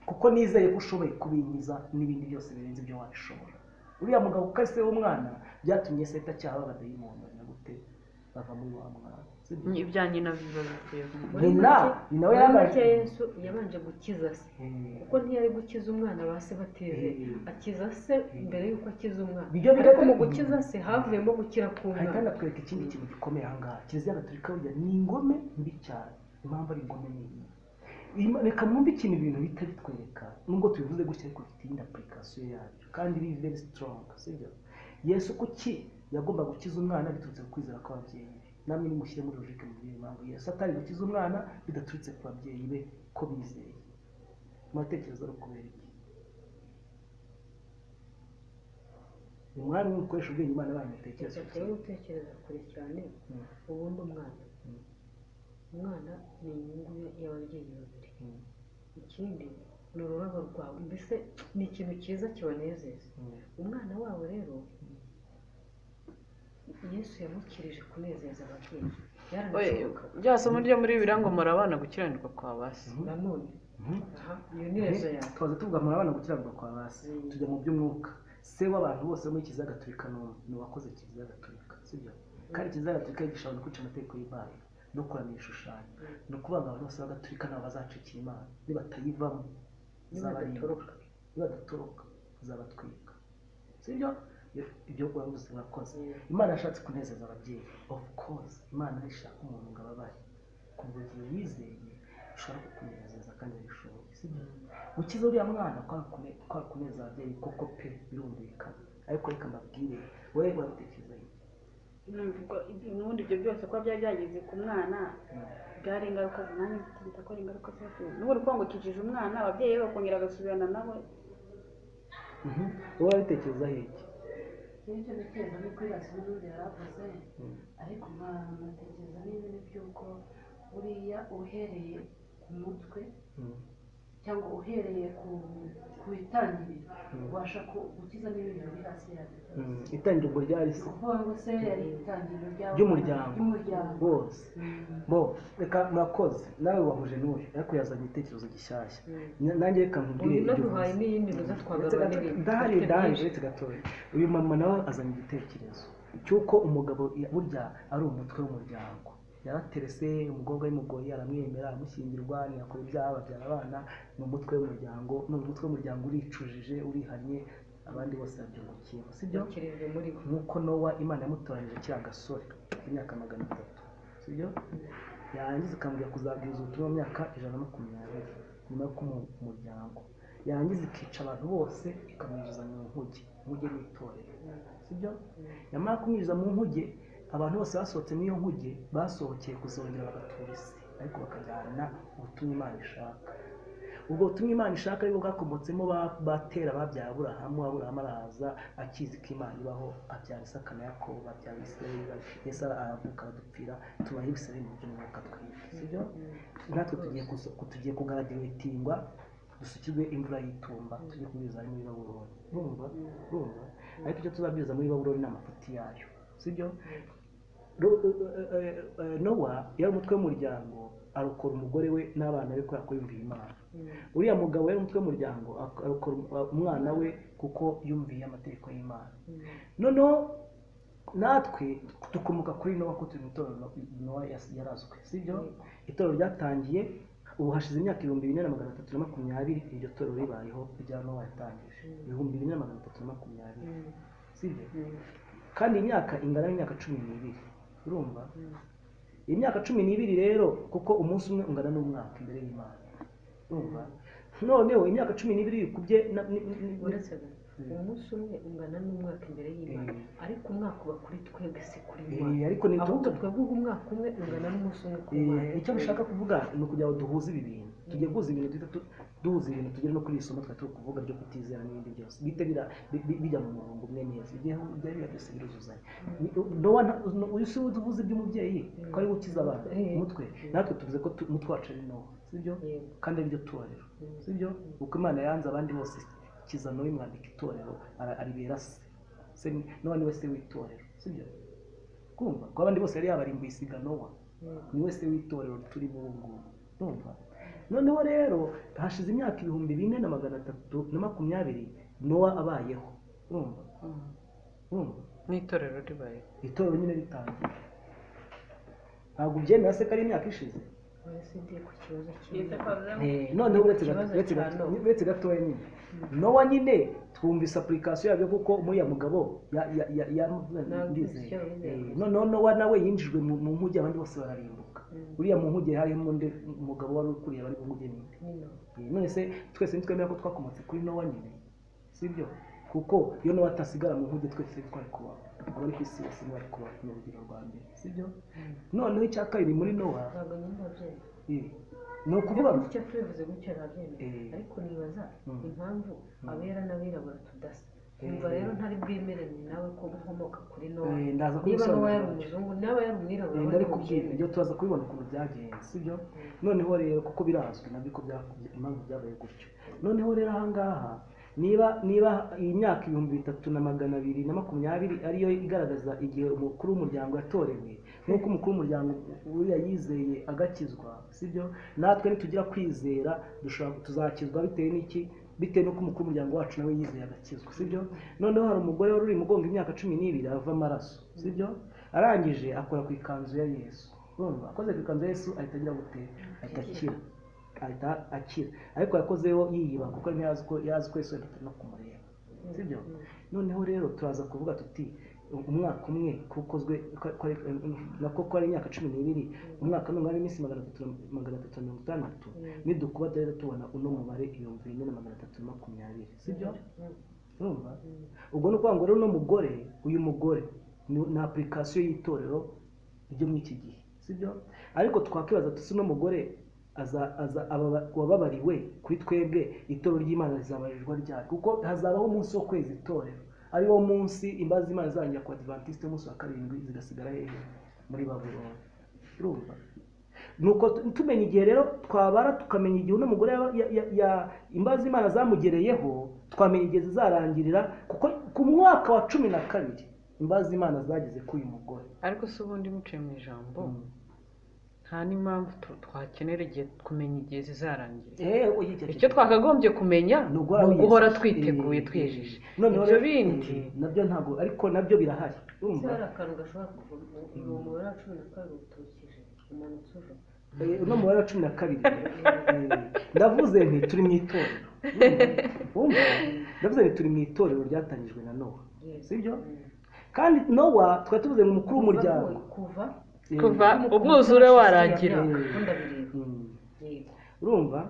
kuko nizeye ko ushoboye kubinkiza n'ibindi byose birenze ibyo wabishobora uriya mugabo kuko ari se w'umwana byatumye se atacyaha babadayimoni na gute bava muri wa mwana Sibyo? Ni ibya nyina biba bivuye mu muri Nyina, make nyina we muri yabanje- make yesu yabanje gukiza se Eh, kuko ntiyari gukiza umwana ba se batizeye Eh. akiza se mbere y'uko akiza umwana Bijya bigatuma- ariko mu gukiza se havuyemo gukira ahita k'umwana anatwereka ikindi kintu gikomeye aha ngaha kiliziya gatolika burya ni ingome mbi cyane impamvu ari ingome ni iyi Ima- reka mwumve ikintu ibintu bihita bitwereka nubwo tubivuze gutya ariko bifite iyindi apurikasiyo yabyo kandi biri very strong sibyo yesu kuki yagomba gukiza umwana biturutse ku kwizera kw'ababyeyi be namwe nimushyire muri logike mu gihe impamvu yesu atari gukiza umwana bidaturutse ku babyeyi be ko bizeye muratekereza ari ukubera iki ni mwari mwe mukoresha ubwenge imana banyu mutekereza reka turebe gutekereza kure cyane Mm. ubundi umwana umwana ni inyungu y'ababyeyi babiri Mm. ikindi ni ururabo rwawe mbese ni ikintu cyiza kibanezeza Mm. umwana wabo rero yesu yamukirije kunezeza ababyeyi Oye, byaranashoboka rya somo ryo muri bibiliya ngo muri abana gukiranirwa kwa ba se Mhm. nanone Mhm. aha iyo nezo yawe twaza tuvuga muri abana gukiranirwa kwa basi Mm. tujya mu by'umwuka se w'abantu bose muri kiliziya gatolika ni uwo- ni uwakoze kiliziya gatolika sibyo kandi kiliziya gatolika yigisha abantu kwica amategeko y'imana no kuramya ibishushanyo ni ukuvuga ngo abantu bose b'agatolika nabo bazacikira imana nibatayivamo zabarimbuka nibadatoroka nibadatoroka zabatwika sibyo Ibyo- ibyo wabuze wakoze imana yashatse kunezeza ababyeyi of course imana ishaka umuntu ngo ababare kuva igihe wizeye ishobora kukunezeza kandi bishoboye sibyo gukiza uriya mwana kwari kune- kwari kuneza ababyeyi koko pe birumvikana ariko reka mbabwire wowe wabitekereza iki numva ubundi ibyo byose kuba byari byageze ku mwana byari ingaruka nanjye nzita ko ari ingaruka z'ababyeyi n'ubu uri kuvuga ngo ukijije umwana ababyeyi be bakongera bagasubirana nawe Mhm. wowe wabitekereza iki n'ibyo biterwa no kwibaza n'undi yaravuze ariko nkanatekereza n'ibindi by'uko buriya uhereye ku mutwe Mm. cyangwa uhereye ku ku itangiriro ubasha ku- gukiza n'ibintu biri hasi yabyo Mm. itangirwa ryarisi ni ukuvuga ngo se yari itangiriro ry'abana- Ry'umuryango. ry'umuryango bose Mm. bo reka murakoze nawe wahuje n'uyu ariko yazanye igitekerezo gishyashya Na- nanjye reka nkubwire uyu ibyo naduhaye uvuze. n'iyindi ruza twagarura Ndetse gato- n'ibindi ndahari Dufite ndahari byinshi. uretse gatoya uyu mama nawe azanye igitekerezo cy'uko umugabo i- burya ari umutwe w'umuryango yaraterese umukobwa w'imugoyi aramwemera amushyingirwa ntiyakora ibyaha babyara abana ni umutwe w'umuryango ni umutwe w'umuryango uricujije urihannye abandi bose babyungukiye sibyo byakirijwe muri bo nk'uko nowa imana yamutoranyije kiriya gasore k'imyaka magana atatu sibyo yarangiza ikambwira kuzabwiriza ubutumwa mu myaka ijana na makumyabiri nyuma yo kumu umuryango yarangiza ikica abantu bose ikamwinjiza mu nkuge inkuge ni itorero sibyo yamara kumwinjiza mu nkuge abantu bose basohotse muri iyo nkuge basohokeye kuzongera bagatura isi ariko bakajyana ubutumwa imana ishaka ubwo butumwa imana ishaka aribwo bwakomotsemo ba- batera babyara aburahamu aburahamu arahaza akizi ko imana ibaho abyara isaka na yakobo babyara isirayeli yesu aravuka aradupfira tubaho ibisirayeli mu by'umwuka twibwe sibyo natwe tugiye kuso- tugiye kugaragaratingwa dusukirwe imvura y'itumba tugiye kubwiriza ari muri babuloni urumva urumva ariko icyo tuzabwiriza muri babuloni ni amafuti yayo sibyo Ru- eh, eh, eh, nowa yari umutwe w'umuryango arokora umugore we n'abana be kubera ko yumviye imana uriya mugabo yari umutwe w'umuryango ak- arokora um- umwana we kuko yumviye amategeko y'imana noneho natwe dukomoka kuri nowa kuko turi mu itorero nowa yas- yarazwe sibyo itorero ryatangiye ubu hashize imyaka ibihumbi bine na magana atatu na makumyabiri iryo torero ribayeho rya nowa yatangije ibihumbi bine na magana atatu na makumyabiri sibyo kandi imyaka ingana n'imyaka cumi n'ibiri urumva imyaka cumi n'ibiri rero kuko umunsi umwe ungana n'umwaka imbere y'imana urumva noneho imyaka cumi n'ibiri yikubye na- ni- ni- ni- uretse ko umunsi umwe ungana n'umwaka imbere y'imana Eh. ariko umwaka uba kuri twebwe si kuri Eh, imana ariko ni- ahubwo twebwe ubu umwaka umwe ungana n'umunsi umwe ku Eh, mana icyo bishaka kuvuga ni ukugira ngo duhuze ibi bintu tugiye guhuza ibintu duhita tu- duhuza ibintu tugere no kuri iri somo twari turi kuvuga ryo kutizera n'ibindi byose bihite bira- bi- bi- bijya mu murongo umwe neza ibyo biba byose biruzuzanya nowa uyu si we tuvuze iby'umubyeyi ko ari we ukiza abantu Eh. umutwe natwe tuvuze ko tu- umutwe wacu ari nowa sibyo Yego. kandi ari byo torero sibyo kuko imana yanze abandi bose kiza nowa imwandika itorero ara- aribera se se ni- nowa ni we se w'itorero sibyo kumva ko abandi bose yari yabarimbuye isiga nowa ni we se w'itorero turimo ubu ngubu urumva noneho rero hashize imyaka ibihumbi bine na magana atatu na makumyabiri nowa abayeho urumva urumva n'itorero ribayeho itorero nyine ritangiye ntabwo ubyemera se ko ari imyaka ishize wese ndi ku kibazo Yita kimwe kwa Rurema. Eh, noneho uretse gato- Ikibazo uretse cya gato- Nowa. uretse gatoya nyine nowa nyine twumvise apurikasiyo yabyo kuko muriya mugabo ya- ya- ya- ya- ndizeye. icyo yizeye. Eh, noneho nowa nawe yinjijwe mu mu nkuge abandi bose bararimbuka uriya mu nkuge harimo undi mugabo wari ukuriye abari mu nkuge ninde Nino. Eh, none se twese ntitwemera ko twakomotse kuri nowa nyine sibyo kuko iyo nowa atasigara mu nkuge twese twari kubaho abari ku isi bose ntibari kubaho ni urugero rwa mbere sibyo noneho icya kabiri muri nowa ntabwo nyine ndabyemera eh, ni ukuvuga ngo icyo tubivuze gutyo nabyemera Eh. ariko nibaza Mm. impamvu abera n'abirabura tudasa Numva Eh. rero ntari bwemeranye nawe ko ukomoka kuri Nowa. Eh, ndaza Niba Nowa kubisobanura yari gutyo. umuzungu, niba yari umwirabura, Eh, bari ndari kubwira bubyemere. ibyo turaza kubibona ukuntu byagenze sibyo noneho rero kuko birazwi nabyo ko byakuye impamvu byabaye gutyo noneho rero ahangaha niba niba iyi myaka ibihumbi bitatu na magana abiri na makumyabiri ariyo igaragaza igihe umukuru w'umuryango yatorewe nk'uko umukuru w'umuryango uriya yizeye agakizwa sibyo natwe nitugira kwizera dushobora tuzakizwa bitewe n'iki bitewe n'uko umukuru w'umuryango wacu nawe yizeye agakizwa sibyo noneho hari umugore wari uri mugongo imyaka cumi n'ibiri ava amaraso sibyo arangije akora ku ikanzu ya yesu urumva akoze ku ikanzu ya yesu ahita agira gute ahita akira ahita akira ariko yakozeho yiyiba kuko yari yazi ko yazi ko yesu yahita no kumureba sibyo noneho rero turaza kuvuga tuti umwaka umwe kukozwe nako ko ari imyaka cumi n'ibiri umwaka n'umwe ari iminsi magana atatu na- magana atatu na mirongo itandatu nidukuba turahita tubona uno mubare ibihumbi bine na magana atatu na makumyabiri sibyo urumva ubwo ni ukuvuga ngo rero uno mugore uyu mugore ni ni apurikasiyo y'itorero ryo muri iki gihe sibyo ariko twakwibaza tusi uno mugore aza aza ababa- wababariwe kuri twebwe itorero ry'imana rizabarirwa ryari kuko hazabaho umunsi wo kweza itorero ari wo munsi imbabazi z'imana zizarangira ku adivantisite umunsi wa karindwi zigasigara hehe muri babuloni urumva nuko tu- tumenya igihe rero twabara tukamenya igihe uno mugore yaba- ya- ya- ya- imbabazi z'imana zamugereyeho twamenya igihe zizarangirira kuko ku mwaka wa cumi na kabiri imbabazi z'imana zageze kuri uyu mugore ariko se ubundi muciye mu ijambo Mm. nta n'impamvu tu- twakenera igihe kumenya igihe zizarangira Eh, oya, iki- iki- icyo twakagombye kumenya Ni ni uguhora wiyezu- uguhora Eh, twiteguye eh, twiyejeje noneho ibyo rero- bindi eh, nabyo ntabwo ariko nabyo birahari Ese hari urumva akantu gashobora kuva mu mu mubare wa cumi na kabiri uturukije umanutse uva Eh, uno mubare wa cumi na kabiri eh, ndavuze nti turi mu itorero Urumva? Urumva? ndavuze nti turi mu itorero ryatangijwe na nowa sibyo kandi nowa twari tuvuze ngo umukuru w'umuryango kuva Eh, kuva umwuzure warangira ukunda bireba mm. yego urumva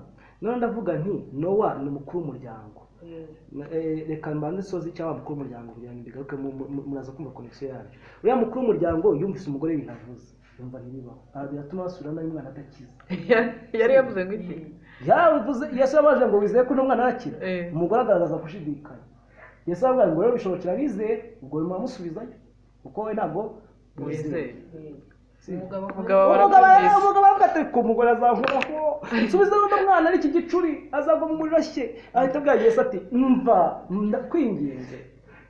noneho ndavuga nti nowa ni umukuru w'umuryango Eh, Eh, reka mbanze soze cyangwa mukuru w'umuryango kugira ngo bigaruke mu- mu- mu- muraza kumva konegisiyo yanyu uriya mukuru w'umuryango yumvise umugore binavuze yumva ntibibaho Ah, biratuma basubira nawe umwana adakize yari yavuze ngo iki yavuze yesu yababajije ngo wizeye ko uno mwana arakira Eh. umugore agaragaza gushidikanya yesu yababwira ngo rero bishobokera abizeye ubwo muramusubizayo kuko we ntabwo wizeye eh. Sibyo. umugabo Umugabo aba umugabo arabyumvise. umugabo aravuga ati ko umugore azahoraho nsubiza uno mwana ari iki gicuri azagwa mu muriro ashye ahita abwira yesu ati mva ndakwinginze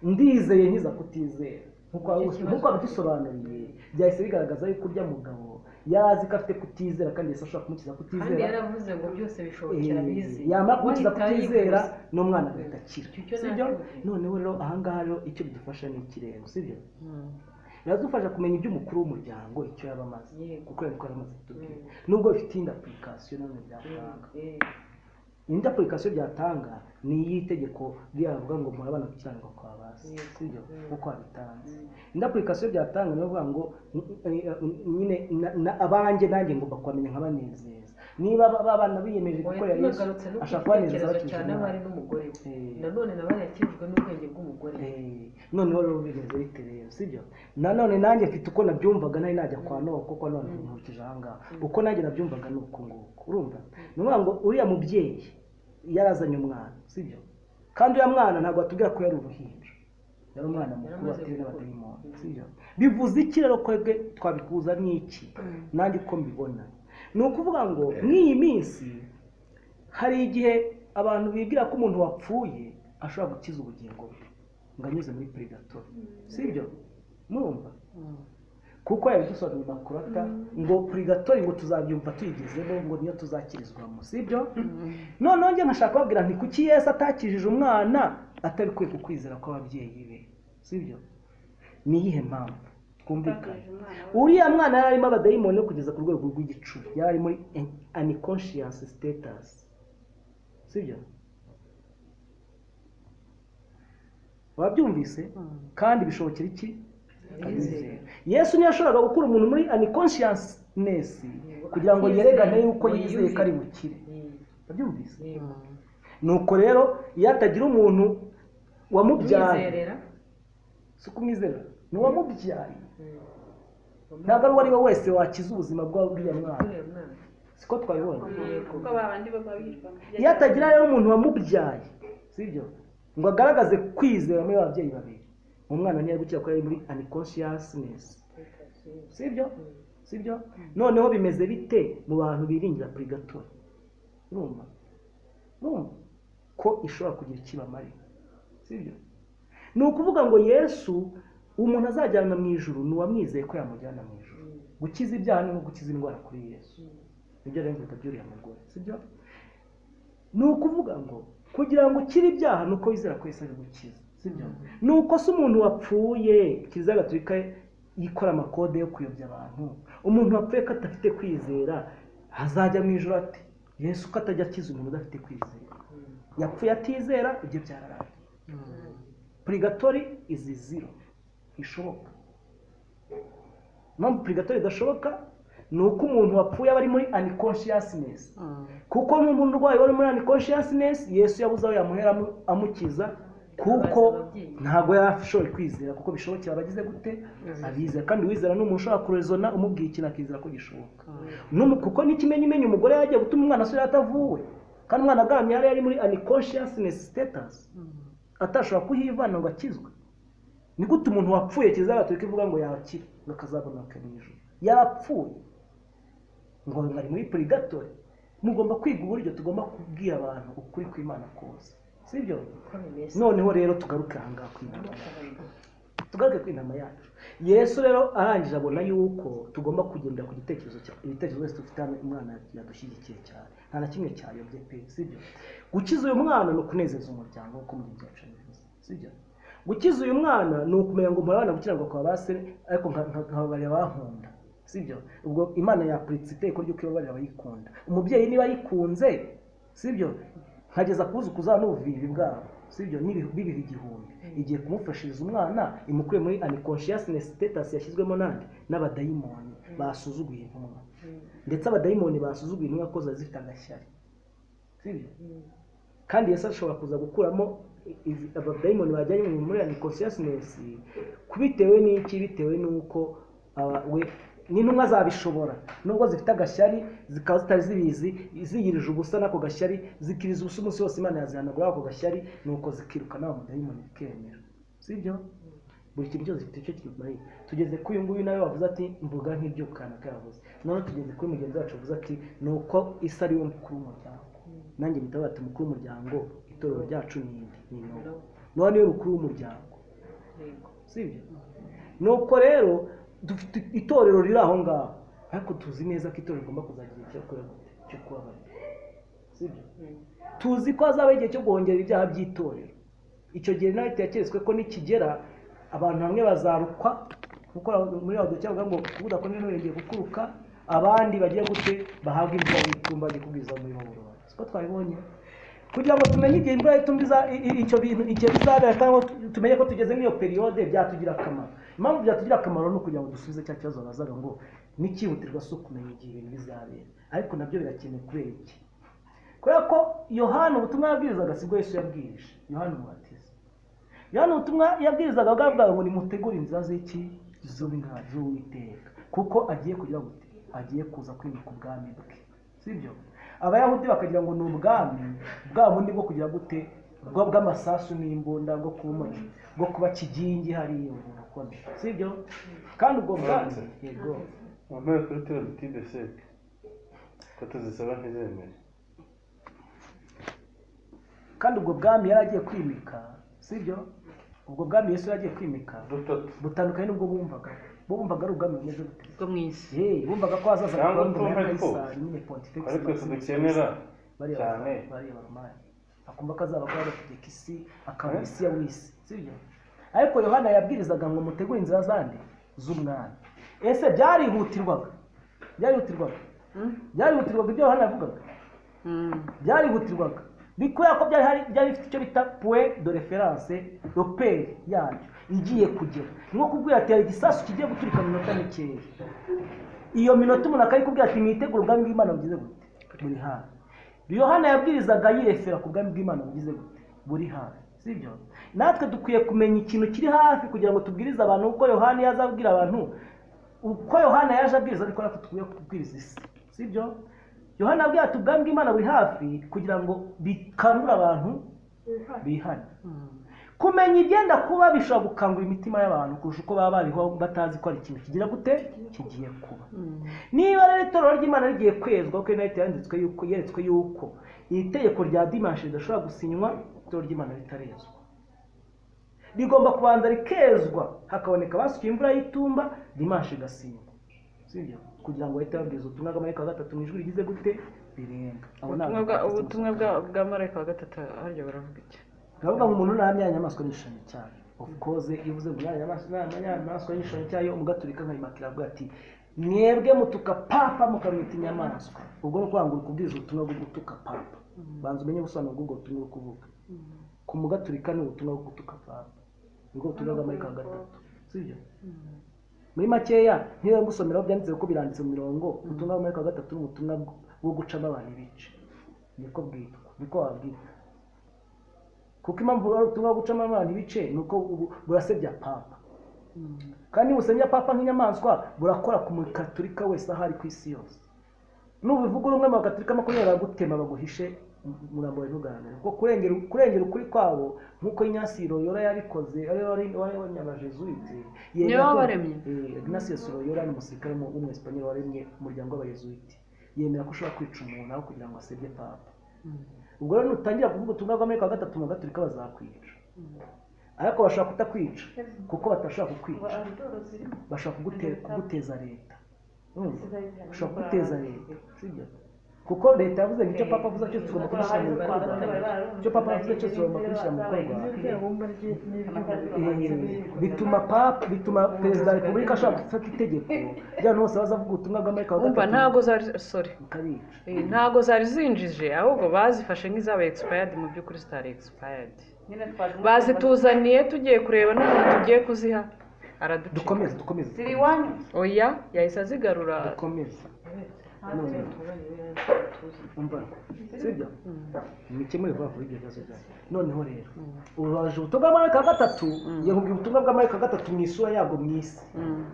ndizeye nkiza kutizera nkuko wabibus- nkuko wabidusobanuriye byahise bigaragaza yuko urya mugabo yazi ko afite kutizera kandi yesu ashobora kumukiza kandi kutizera yaravuze ngo byose bishobokera Eh, abizeye yamara kumukiza Wahita kutizera yivuza. n'umwana agahita akira Icyo cyo sibyo nacyo. noneho rero ahangaha rero icyo bidufasha ni ikirengo sibyo Mm. biradufasha kumenya iby'umukuru w'umuryango icyo yaba amaze Yego. kuko yari yaramaze kutubwira Mm. nubwo bifite indi apurikasiyo nanone byatanga indi apurikasiyo byatanga ni iy'itegeko ririya rivuga ngo murabana gukiranirwa kwa basi Yego. sibyo Mm. kuko wabitanze indi apurikasiyo byatanga ni ukuvuga ngo mm, mm, nyine na- na- abanjye nanjye ngomba kubamenya nkabanezeza niba ba- ba bana biyemeje gukorera yesu yagarutse no ku ashaka kubanezeza gitekerezo bakijije cyane Imana. abari n'umugore we Eh. nanone nawe yakijwe n'ubwenge bw'umugore Eh, noneho rero bigeze bite rero sibyo nanone nanjye mfite uko nabyumvaga nari najya kwa nowa kuko none nkurikije ahangaha uko nanjye nabyumvaga ni uko nguko urumva ni ukuvuga ngo uriya mubyeyi yarazanye umwana sibyo kandi uriya mwana ntabwo batubwira ko yari uruhinja yari umwana mukuru Yaramaze watewe gukura. n'abadayimoni sibyo bivuze iki rero kwebwe twabikuza n'iki nanjye uko mbibona ni ukuvuga ngo nk'iyi minsi hari igihe abantu bigira ko umuntu wapfuye ashobora gukiza ubugingo bwe ngo anyuze muri predator sibyo murumva kuko yabidusobanuriye makurata ngo purigatori ngo tuzabyumva tuyigezemo ngo niyo tuzakirizwamo sibyo noneho njye nkashaka kubabwira nti kuki yesu atakijije umwana atabikuye ku kwizera kw'ababyeyi be sibyo ni iyihe mpamvu twumvikane uriya mwana yari arimo abadayimoni yo kugeza ku rwego rw'igicuba yari ari muri unconscious status sibyo wabyumvise kandi bishobokera iki abizera yesu ntiyashoboraga gukura umuntu muri unconsciousness kugira ngo yerekane yuko yizeye ko ari bukire wabyumvise nuko rero iyo hatagira umuntu wamubyaye umwizerera si kumwizera ni uwamubyaye ntabwo ari uwo ari we wese wakiza ubuzima bw'uriya mwana uriya mwana siko twabibonye kuko babandi bo baba biyitwa iyo hatagira rero umuntu wamubyaye sibyo ngo agaragaze kwizera muri ababyeyi babiri umwana ntiyari gukira ko yari muri unconsciousness sibyo sibyo noneho bimeze bite mu bantu biringira purigatori urumva urumva ko ishobora kugira ikibamarira sibyo ni ukuvuga ngo yesu umuntu azajyana mu ijuru ni uwamwizeye ko yamujyana mu ijuru gukiza ibyaha ni nko gukiza indwara kuri yesu nibyo rero biruta by'uriya mugore sibyo ni ukuvuga ngo kugira ngo ukire ibyaha ni uko wizera ko yesu ari gukiza sibyo ni uko se umuntu wapfuye kiliziya gatolika yikora amakode yo kuyobya abantu umuntu wapfuye ko adafite kwizera azajya mu ijoro ati yesu ko atajya akiza umuntu udafite kwizera yapfuye atizera ibyo byararangiye purigatori izi ziro ntishoboka impamvu purigatori idashoboka ni uko umuntu wapfuye aba ari muri unconsciousness kuko n'umuntu urwaye wari muri unconsciousness yesu yabuze aho yamuhera amu- amukiza kuko ntabwo yari ashoboye kwizera kuko bishobokera abagize gute abizera kandi wizera n'umuntu ushobora kurezona umubwiye ikintu akizera ko gishoboka N'umu- kuko n'ikimenyimenya umugore yagiye gutuma umwana asubira atavuwe kandi umwana agaramye yari yari muri unconsciousness status atashobora kuhivana ngo akizwe ni gute umuntu wapfuye kiliziya gatolika ivuga ngo yakire ngo akazabonoke mu ijuru yarapfuye ngo ari muri purigatori mugomba kwiga uburyo tugomba kubwira abantu ukuri kw'imana kose sibyo uko bimeze noneho rero tugaruke aha ngaha ku inama yacu tugaruke ku inama yacu yesu rero arangije abona yuko tugomba kugendera ku gitekerezo cya ibitekerezo byose dufite hano umwana yadushyigikiye cyane nta na kimwe cyayobye pe sibyo gukiza uyu mwana ni ukunezeza umuryango nk'uko muri byacu bivuze sibyo gukiza uyu mwana ni ukumenya ngo murabana gukiranirwa kwa ba se ariko nka- nka- nkababarira abankunda sibyo ubwo imana yapuritse iteko ryo kubabarira abayikunda umubyeyi niba ayikunze sibyo nkageza kuzukuza n'ubuvivi bwabo sibyo n'ibihu- bibiha igihumbi igiye kumufashiriza umwana imukuye muri unconsciousness status yashyizwemo nande n'abadayimoni basuzuguye intumwa ndetse abadayimoni basuzuguye intumwa ko zari zifite agashyari sibyo kandi yesu ashobora kuza gukuramo izi- abadayimoni bajyanye mu muri unconsciousness bitewe n'iki bitewe n'uko aba- we n'intumwa zabishobora nubwo zifite agashyari zikaba zitari zibizi ziyirije ubusa n'ako gashyari zikiriza ubusa umunsi wose imana yazihanagura ako gashyari nuko zikirukana wa mudayimoni bikemera sibyo buri kintu cyose gifite icyo kimariye tugeze kuri uyu nguyu nawe wavuze ati mvuga nk'ibyo kanaka yavuze noneho tugeze kuri mugenzi wacu wavuze ati ni uko isi ari we mukuru w'umuryango nanjye mpita bati mukuru w'umuryango itorero ryacu ni iri ni iri noneho niwe mukuru w'umuryango sibyo nuko rero dufite itorero riri aho ngaho ariko tuzi neza ko itorero rigomba kuzagira igihe cyo kureba cyo kubabarira sibyo tuzi ko hazabaho igihe cyo guhongera ibyaha by'itorero icyo gihe nawe tekerezwe ko nikigera abantu bamwe bazarukwa kuko aho- muri radiyo cyangwa ngo kuko udakomeje nturegeye gukuruka abandi bagiye gute bahabwa imvura y'itumba ikugwiza muri maburo wawe siko twabibonye kugira ngo tumenye igihe imvura y'itumba iza- i- i- icyo bintu igihe bizabera cyangwa tu- tumenye ko tugeze muri iyo periyode byatugirira akamaro impamvu byatugirira akamaro ni ukugira ngo dusubize cya kibazo bazaga ngo n'ikihutirwa si ukumenya igihe ibintu bizabera ariko nabyo birakenewe kubera iki kubera ko yohana ubutumwa yabwirizaga sibwo yesu yabwirije yohana umubatiza yohana ubutumwa yabwirizaga bwabwawe ngo nimutegure inzira z'iki z'umwana z'uwiteka kuko agiye kugira gute agiye kuza kwimika ubwami bwe sibyo abayahudi bakagira ngo ni ubwami bwa bundi bwo kugira gute bwa- bw'amasasu n'imbunda bwo kubomoka bwo kuba kigingi hariya umuntu akona sibyo kandi ubwo bwami yego wambaye kuri tibetide seke ko tuzisaba ntizemere kandi ubwo bwami yari agiye kwimika sibyo ubwo bwami yesu yari agiye kwimika dutatu butandukanye n'ubwo bumvaga bo bumvaga ari ubwami bumeze bute bwo mu isi Hey, bumvaga ko hazaza Cyangwa gukora ingoma ya utumva ko- Kayisari, nyine Pontifex ariko Maximus tudukenera Caesar. Bariya cyane. baroma- bariya baromani akumva ko azaba akora agategeka isi akaba Eh? isi ya wisi sibyo ariko yohana yabwirizaga ngo mutegure inzira zandi z'umwami ese byarihutirwaga byarihutirwaga byarihutirwaga ibyo yohana yavugaga byarihutirwaga ni kubera ko byari hari byari bifite icyo bita point de reference repere yabyo igiye kugera ni nko kubwira ati hari igisasu kigiye guturika mu minota mikeya iyo minota umuntu akayikubwira ati mwitegure ubwami bw'imana bugize gute buri hafi yohana yabwirizaga yirefera ku bwami bw'imana bugize gute buri hafi sibyo natwe dukwiye kumenya ikintu kiri hafi kugira ngo tubwirize abantu uko yohana iyo aza abwira abantu uko yohana yaje abwiriza ariko natwe dukwiye kubwiriza isi sibyo yohana yabwira ati ubwami bw'imana buri hafi kugira ngo bikangure abantu bihane kumenya igenda kuba bishobora gukangura imitima y'abantu kurusha uko baba bariho batazi ko ari ikintu kigira gute kigiye kuba niba rero itorero ry'imana rigiye kwezwa kuko inarite yanditswe yuko yeretswe yuko iri tegeko rya dimanshi ridashobora gusinywa itorero ry'imana ritarezwa rigomba kubanza rikezwa hakaboneka abasukiye imvura y'itumba dimanshi igasinywa sibyo kugira ngo bahite babwiriza ubutumwa bw'amarayika wa gatatu mu ijwi rigize gute rirenga Abo ni ubutumwa bwa- abadiventisti ubutumwa bwa- bwa marayika wa gatatu harya baravuga iki ndavuga ngo umuntu nta nyamaswa n'igishushanyo cyayo of course iyo uvuze ngo nta nyamaswa nta nyamaswa n'igishushanyo cyayo umugaturika nkayimakira avuga ati mwebwe mutuka papa mukamwita inyamaswa ubwo ni ukuvuga ngo uri kubwiriza ubutumwa bwo gutuka papa banza umenye ubusobanuro bw'ubwo butumwa uri kuvuga ku mugaturika ni ubutumwa bwo gutuka papa nibwo butumwa bw'amarika wa gatatu sibyo muri makeya niba mbusomeraho byanditse kuko biranditse mu mirongo ubutumwa bw'amarika wa gatatu ni ubutumwa bwo gucamo abantu ibice niko bwitwa niko wabwitwa kuko impamvu wari ubutumwa bwo gucamo abantu ibice ni uko bu- burasebya papa kandi nibusebya papa nk'inyamaswa burakora ku mukaturika wese aho ari ku isi yose nubivuga uri umwe mu bagaturika makumyabiri baragutema baguhishe umurambo wawe ntugaragare kuko kurengera kurengera ukuri kwabo nk'uko inyasiro yora yarikoze ari wari wari w'abanyamajezuwiti Ni we wabaremye. ignasius royora ni umusirikare w'umu- w'umwesipanyoli waremye umuryango w'abayezuwiti yemera ko ushobora kwica umuntu aho kugira ngo asebye papa ubwo rero nutangira kuvuga ubutumwa bw'amerika wa gatatu mu gaturika bazakwica ariko bashobora kutakwica kuko batashobora kukwica bashobora kugute- kuguteza leta Urumva? bashobora kuguteza leta sibyo kuko leta yavuze ngo icyo papa avuze cyose tugomba kubishyira mu bikorwa icyo papa avuze cyose tugomba kubishyira mu bikorwa Eh, bituma papa bituma perezida wa repubulika ashobora gufata itegeko ry'abantu bose bazavuga ubutumwa bw'amerika wa umva gatatu ntabwo zari sorry bukabica Eh, ntabwo zari zinjije ahubwo bazifashe nk'izaba expired mu by'ukuri zitari expired bazituzaniye tugiye kureba n'umuntu tugiye kuziha araducika dukomeze dukomeze ziri iwanyu oya yahise azigarura dukomeze None, umva sibyo mukemure vuba vuba ibyo bibazo byawe noneho rero ubaje ubutumwa bw'amarayika wa gatatu yakubwira ubutumwa bw'amarayika wa gatatu mu isura yabwo mu isi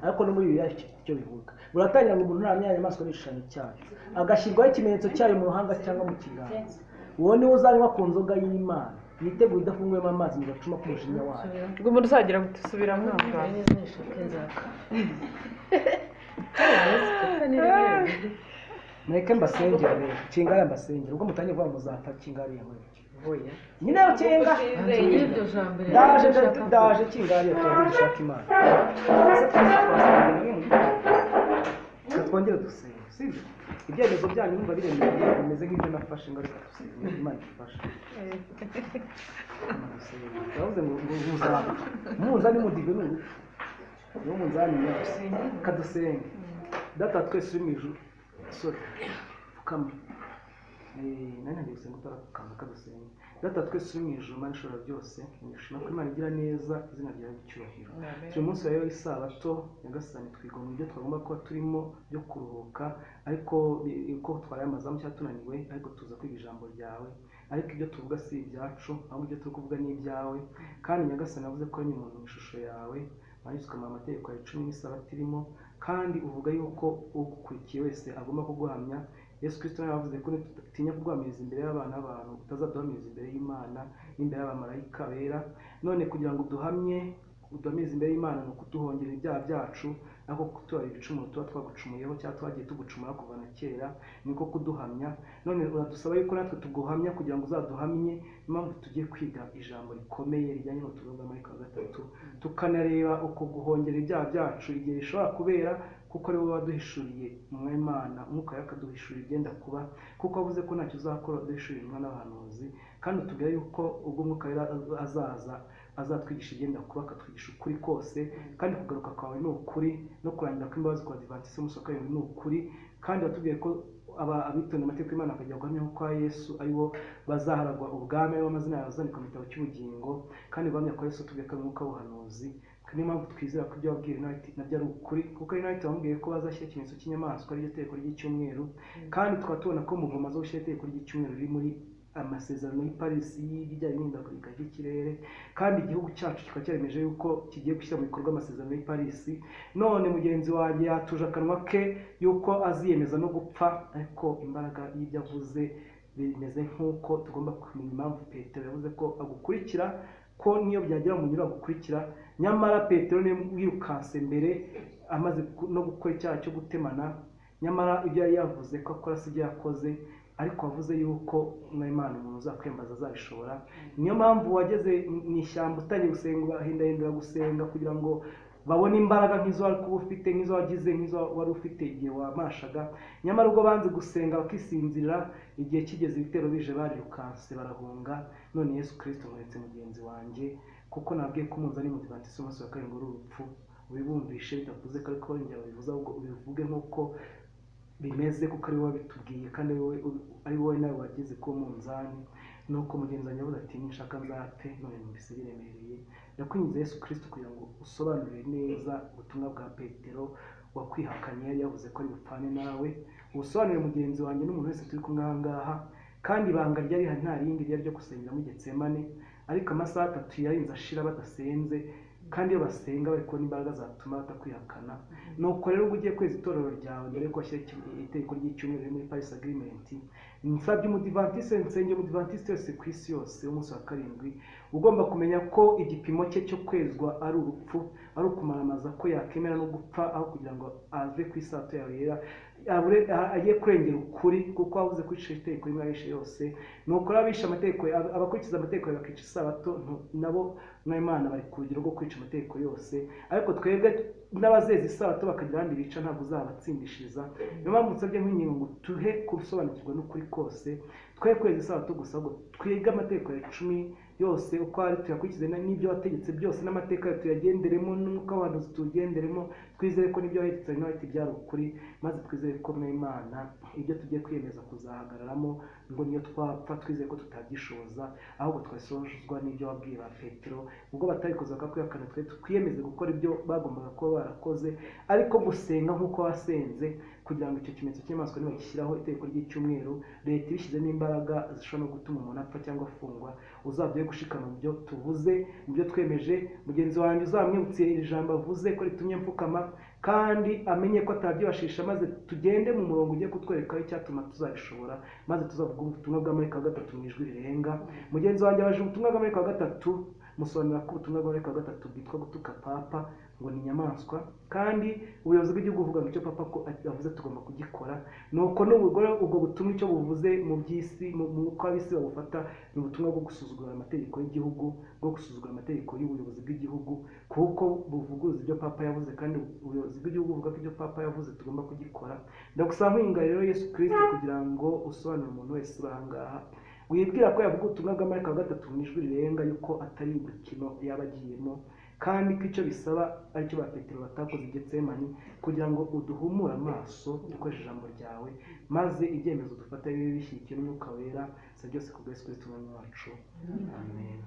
ariko no muri bibiri hari icyo bivuga buratangira ngo umuntu nta nyamaswa n'igishushanyo cyayo agashyirwaho ikimenyetso cyayo mu ruhanga cyangwa mu kiganza uwo niwe uzanywa ku nzoga y'imana yitegure idafunguyemo amazi mu gacuma k'umujinya wayo ubwo umuntu uzagira gusubira mwa muganga mureke mbasengere rero kingara mbasengere ubwo mutangiye kuvuga muzapfa kingariye muri oya nyine yo kinga y'iryo jambo rero daje ndashaka daje kingariye twongere dushaka imana Ese twese twasengera rimwe mu gihe? Reka twongere dusenge sibyo ibyemezo byanyu numva biremereye bimeze nk'ibyo nafashe ngaruka dusenge imana ifashe Imana idusenge. Yavuze ngo ngo muzapfa muza nimudive ni urupfu niwo munzani yacu kadusenge data twese uri mu ijuru sore pfukama Eh, nani ngiye gusenga utarapfukama kadusenge data twese uri mu ijuru mana ishobora byose nishima ko imana igira neza izina ryawe icyubahiro uyu munsi wa rero isabato nyagasani twiga mu byo twagomba kuba turimo byo kuruhuka ariko bi- uko twaraye amazamu cyangwa tunaniwe ariko tuza kwiga ijambo ryawe ariko ibyo tuvuga si ibyacu ahubwo ibyo turi kuvuga ni ibyawe kandi nyagasani yavuze ko ari umuntu mu ishusho yawe wanditswe mu amategeko yawe cumi n'isabato irimo kandi uvuga yuko ugukurikiye wese agomba kuguhamya yesu kirisito nawe yavuze ko nitinya kuguhamiriza imbere y'abana b'abantu utazaduhamiriza imbere y'imana n'imbere y'abamarayika bera none kugira ngo duhamye uduhamiriza imbere y'imana ni ukuduhongera ibyaha byacu ariko kutubarira ibicumuro tuba twagucumuyeho cyangwa twagiye tugucumura kuva na kera niko kuduhamya none uradusaba yuko natwe tuguhamya kugira ngo uzaduhamye niyo mpamvu tugiye kwiga ijambo rikomeye rijyanye n'ubutumwa bwa marayika wa gatatu tukanareba uko guhongera ibyaha byacu igihe bishobora kubera kuko ari wowe waduhishuriye umwimana umwuka yawe akaduhishurira ibyenda kuba kuko wavuze ko ntacyo uzakora uduhishurira umwana n'abahanuzi kandi utubwira yuko ubwo umwuka wera azaza azatwigisha ibyenda kuba akatwigisha ukuri kose kandi kugaruka kwawe ni ukuri no kurangira kw'imbabazi kwa divansi y'umusaka yawe ni ukuri kandi watubwiye ko aba- abitonda amategeko y'imana bakajya guhamyaho kwa yesu ari bo bazaharagwa ubwami ari bo amazina yawe azandikwa mu gitabo cy'ubugingo kandi guhamya kwa yesu tubwiye ko ari umwuka w'ubuhanuzi niyo mpamvu twizera ko ibyo wabwiye Rinaldi nabyo ari ukuri kuko Rinaldi wamubwiye ko bazashyira ikimenyetso cy'inyamaswa ariryo tegeko ry'icyumweru kandi tukaba tubona ko mu ngoma zo gushyira itegeko ry'icyumweru riri muri amasezerano y'i Paris y'ibijyanye n'ihindagurika ry'ikirere kandi igihugu cyacu kikaba cyaremeje yuko kigiye gushyira mu bikorwa amasezerano y'i Paris none mugenzi wanjye yatuje akanwa ke yuko aziyemeza no gupfa ariko imbaraga y'ibyo avuze bimeze nk'uko tugomba kumenya impamvu petero yavuze ko agukurikira ko niyo byagera mu nyura agukurikira nyamara petero niwe wirukanse mbere amaze gu- no gukora icyaha cyo gutemana nyamara ibyo yari yavuze ko akora si ibyo yakoze ariko wavuze yuko mwimana umuntu uzakwembaza azabishobora niyo mpamvu wageze mu- mu ishyamba utangiye gusenga urahindahindura gusenga kugira ngo babone imbaraga nk'izo wari kuba ufite nk'izo wagize nk'izo wari ufite igihe wamashaga nyamara ubwo banze gusenga bakisinzira igihe kigeze ibitero bije barirukanse barahunga none yesu kirisito muretse mugenzi wanjye kuko nabwiye ko umunzani mudivantisi w'umunsi wa karindwi ari urupfu ubibumvishe bidavuze ko ariko wongera ubivuze ahubwo ubivuge nk'uko bimeze kuko ari wowe wabitubwiye kandi ari wowe- ari wowe nawe wageze ku munzani nuko mugenzi wanjye avuze ati nshaka nzapfe none numvise biremereye yakwinjiza yesu kirisito kugira ngo usobanurire neza ubutumwa bwa petero wakwihakanye yari yavuze ko ari bupfane nawe ubusobanurire mugenzi wanjye n'umuntu wese turi kumwe aha ngaha kandi ibanga ryari rihari nta rindi ryari ryo gusengeramo getsemane ariko amasaha atatu yarinze ashira badasenze kandi iyo basenga bari kubona imbaraga zatuma batakwihakana nuko rero ubwo ugiye kweza itorero ryawe mbere yuko washyira iki- itegeko ry'icyumweru riri muri paris agreement nsabye umudivantiste nsenge umudivantiste wese ku isi yose w'umunsi wa karindwi ugomba kumenya ko igipimo cye cyo kwezwa ari urupfu ari ukumaramaza ko yakemera no gupfa aho kugira ngo ave ku isato yawe yera abure- a- agiye kurengera ukuri kuko wabuze kwicisha itegeko rimwe abishe yose ni ukuri abishe amategeko ab- abakurikiza amategeko yawe bakica isabato ntu- nabo n'imana bari ku rugero rwo kwica amategeko yose ariko twebwe n'abazeza isabato bakagira ahandi bica ntabwo uzabatsindishiriza niyo mpamvu nsabye nk'ingingo ngo tuhe gusobanukirwa n'ukuri kose twe kwezi isabato gusa ahubwo twige amategeko ya cumi yose uko ari tuyakurikize na- n'ibyo wategetse byose n'amateka yawe tuyagenderemo n'umwuka w'abantu tuwugenderemo twizere ko n'ibyo wategetse nawe byari ukuri maze twizere ko mwimana ibyo tugiye kwiyemeza kuzahagararamo ngo niyo twapfa twizeye ko tutabyishoza ahubwo twasozwa n'ibyo wabwiye ba petero ubwo batabikoze bakakwihakana twe twiyemeze gukora ibyo bagombaga kuba barakoze ariko gusenga nk'uko wasenze kugira ngo icyo kimenyetso cy'inyamaswa nibagishyiraho itegeko ry'icyumweru leta ibishyizemo imbaraga zishobora no gutuma umuntu apfa cyangwa afungwa uzabye gushikama mu byo tuvuze mu byo twemeje mugenzi wanjye uzamwibutse iri jambo avuze ko ritumye mfukama kandi amenye ko atabyibashisha maze tugende mu murongo ugiye kutwerekaho icyatuma tuzabishobora maze tuzavuga ubutumwa bwa marika wa gatatu mu ijwi rirenga mugenzi wanjye abaje ubutumwa bwa marika wa gatatu musobanura ko ubutumwa bwa marika wa gatatu bwitwa gutuka papa ngo ni inyamaswa kandi ubuyobozi bw'igihugu buvuga ngo icyo papa ko yavuze tugomba kugikora nuko n'ubugore ubwo butumwa icyo buvuze mu by'isi mu mu uko ab'isi babufata ni ubutumwa bwo gusuzugura amategeko y'igihugu bwo gusuzugura amategeko y'ubuyobozi bw'igihugu kuko buvuguruza ibyo papa yavuze kandi ubuyobozi bw'igihugu buvuga ko ibyo papa yavuze tugomba kugikora ndagusaba nkwinga rero yesu kirisito kugira ngo usobanurire umuntu wese uri aha ngaha wibwira ko yavuga ubutumwa bwa marika wa gatatu mu ijwi rirenga yuko atari imikino yaba agiyemo kandi ko icyo bisaba aricyo ba petero batakoze i getsemani kugira ngo uduhumure amaso dukoresheje ijambo ryawe maze ibyemezo dufata bibe bishyigikiye n'umwuka wera si byose ku bwese kuri tumwe wacu amen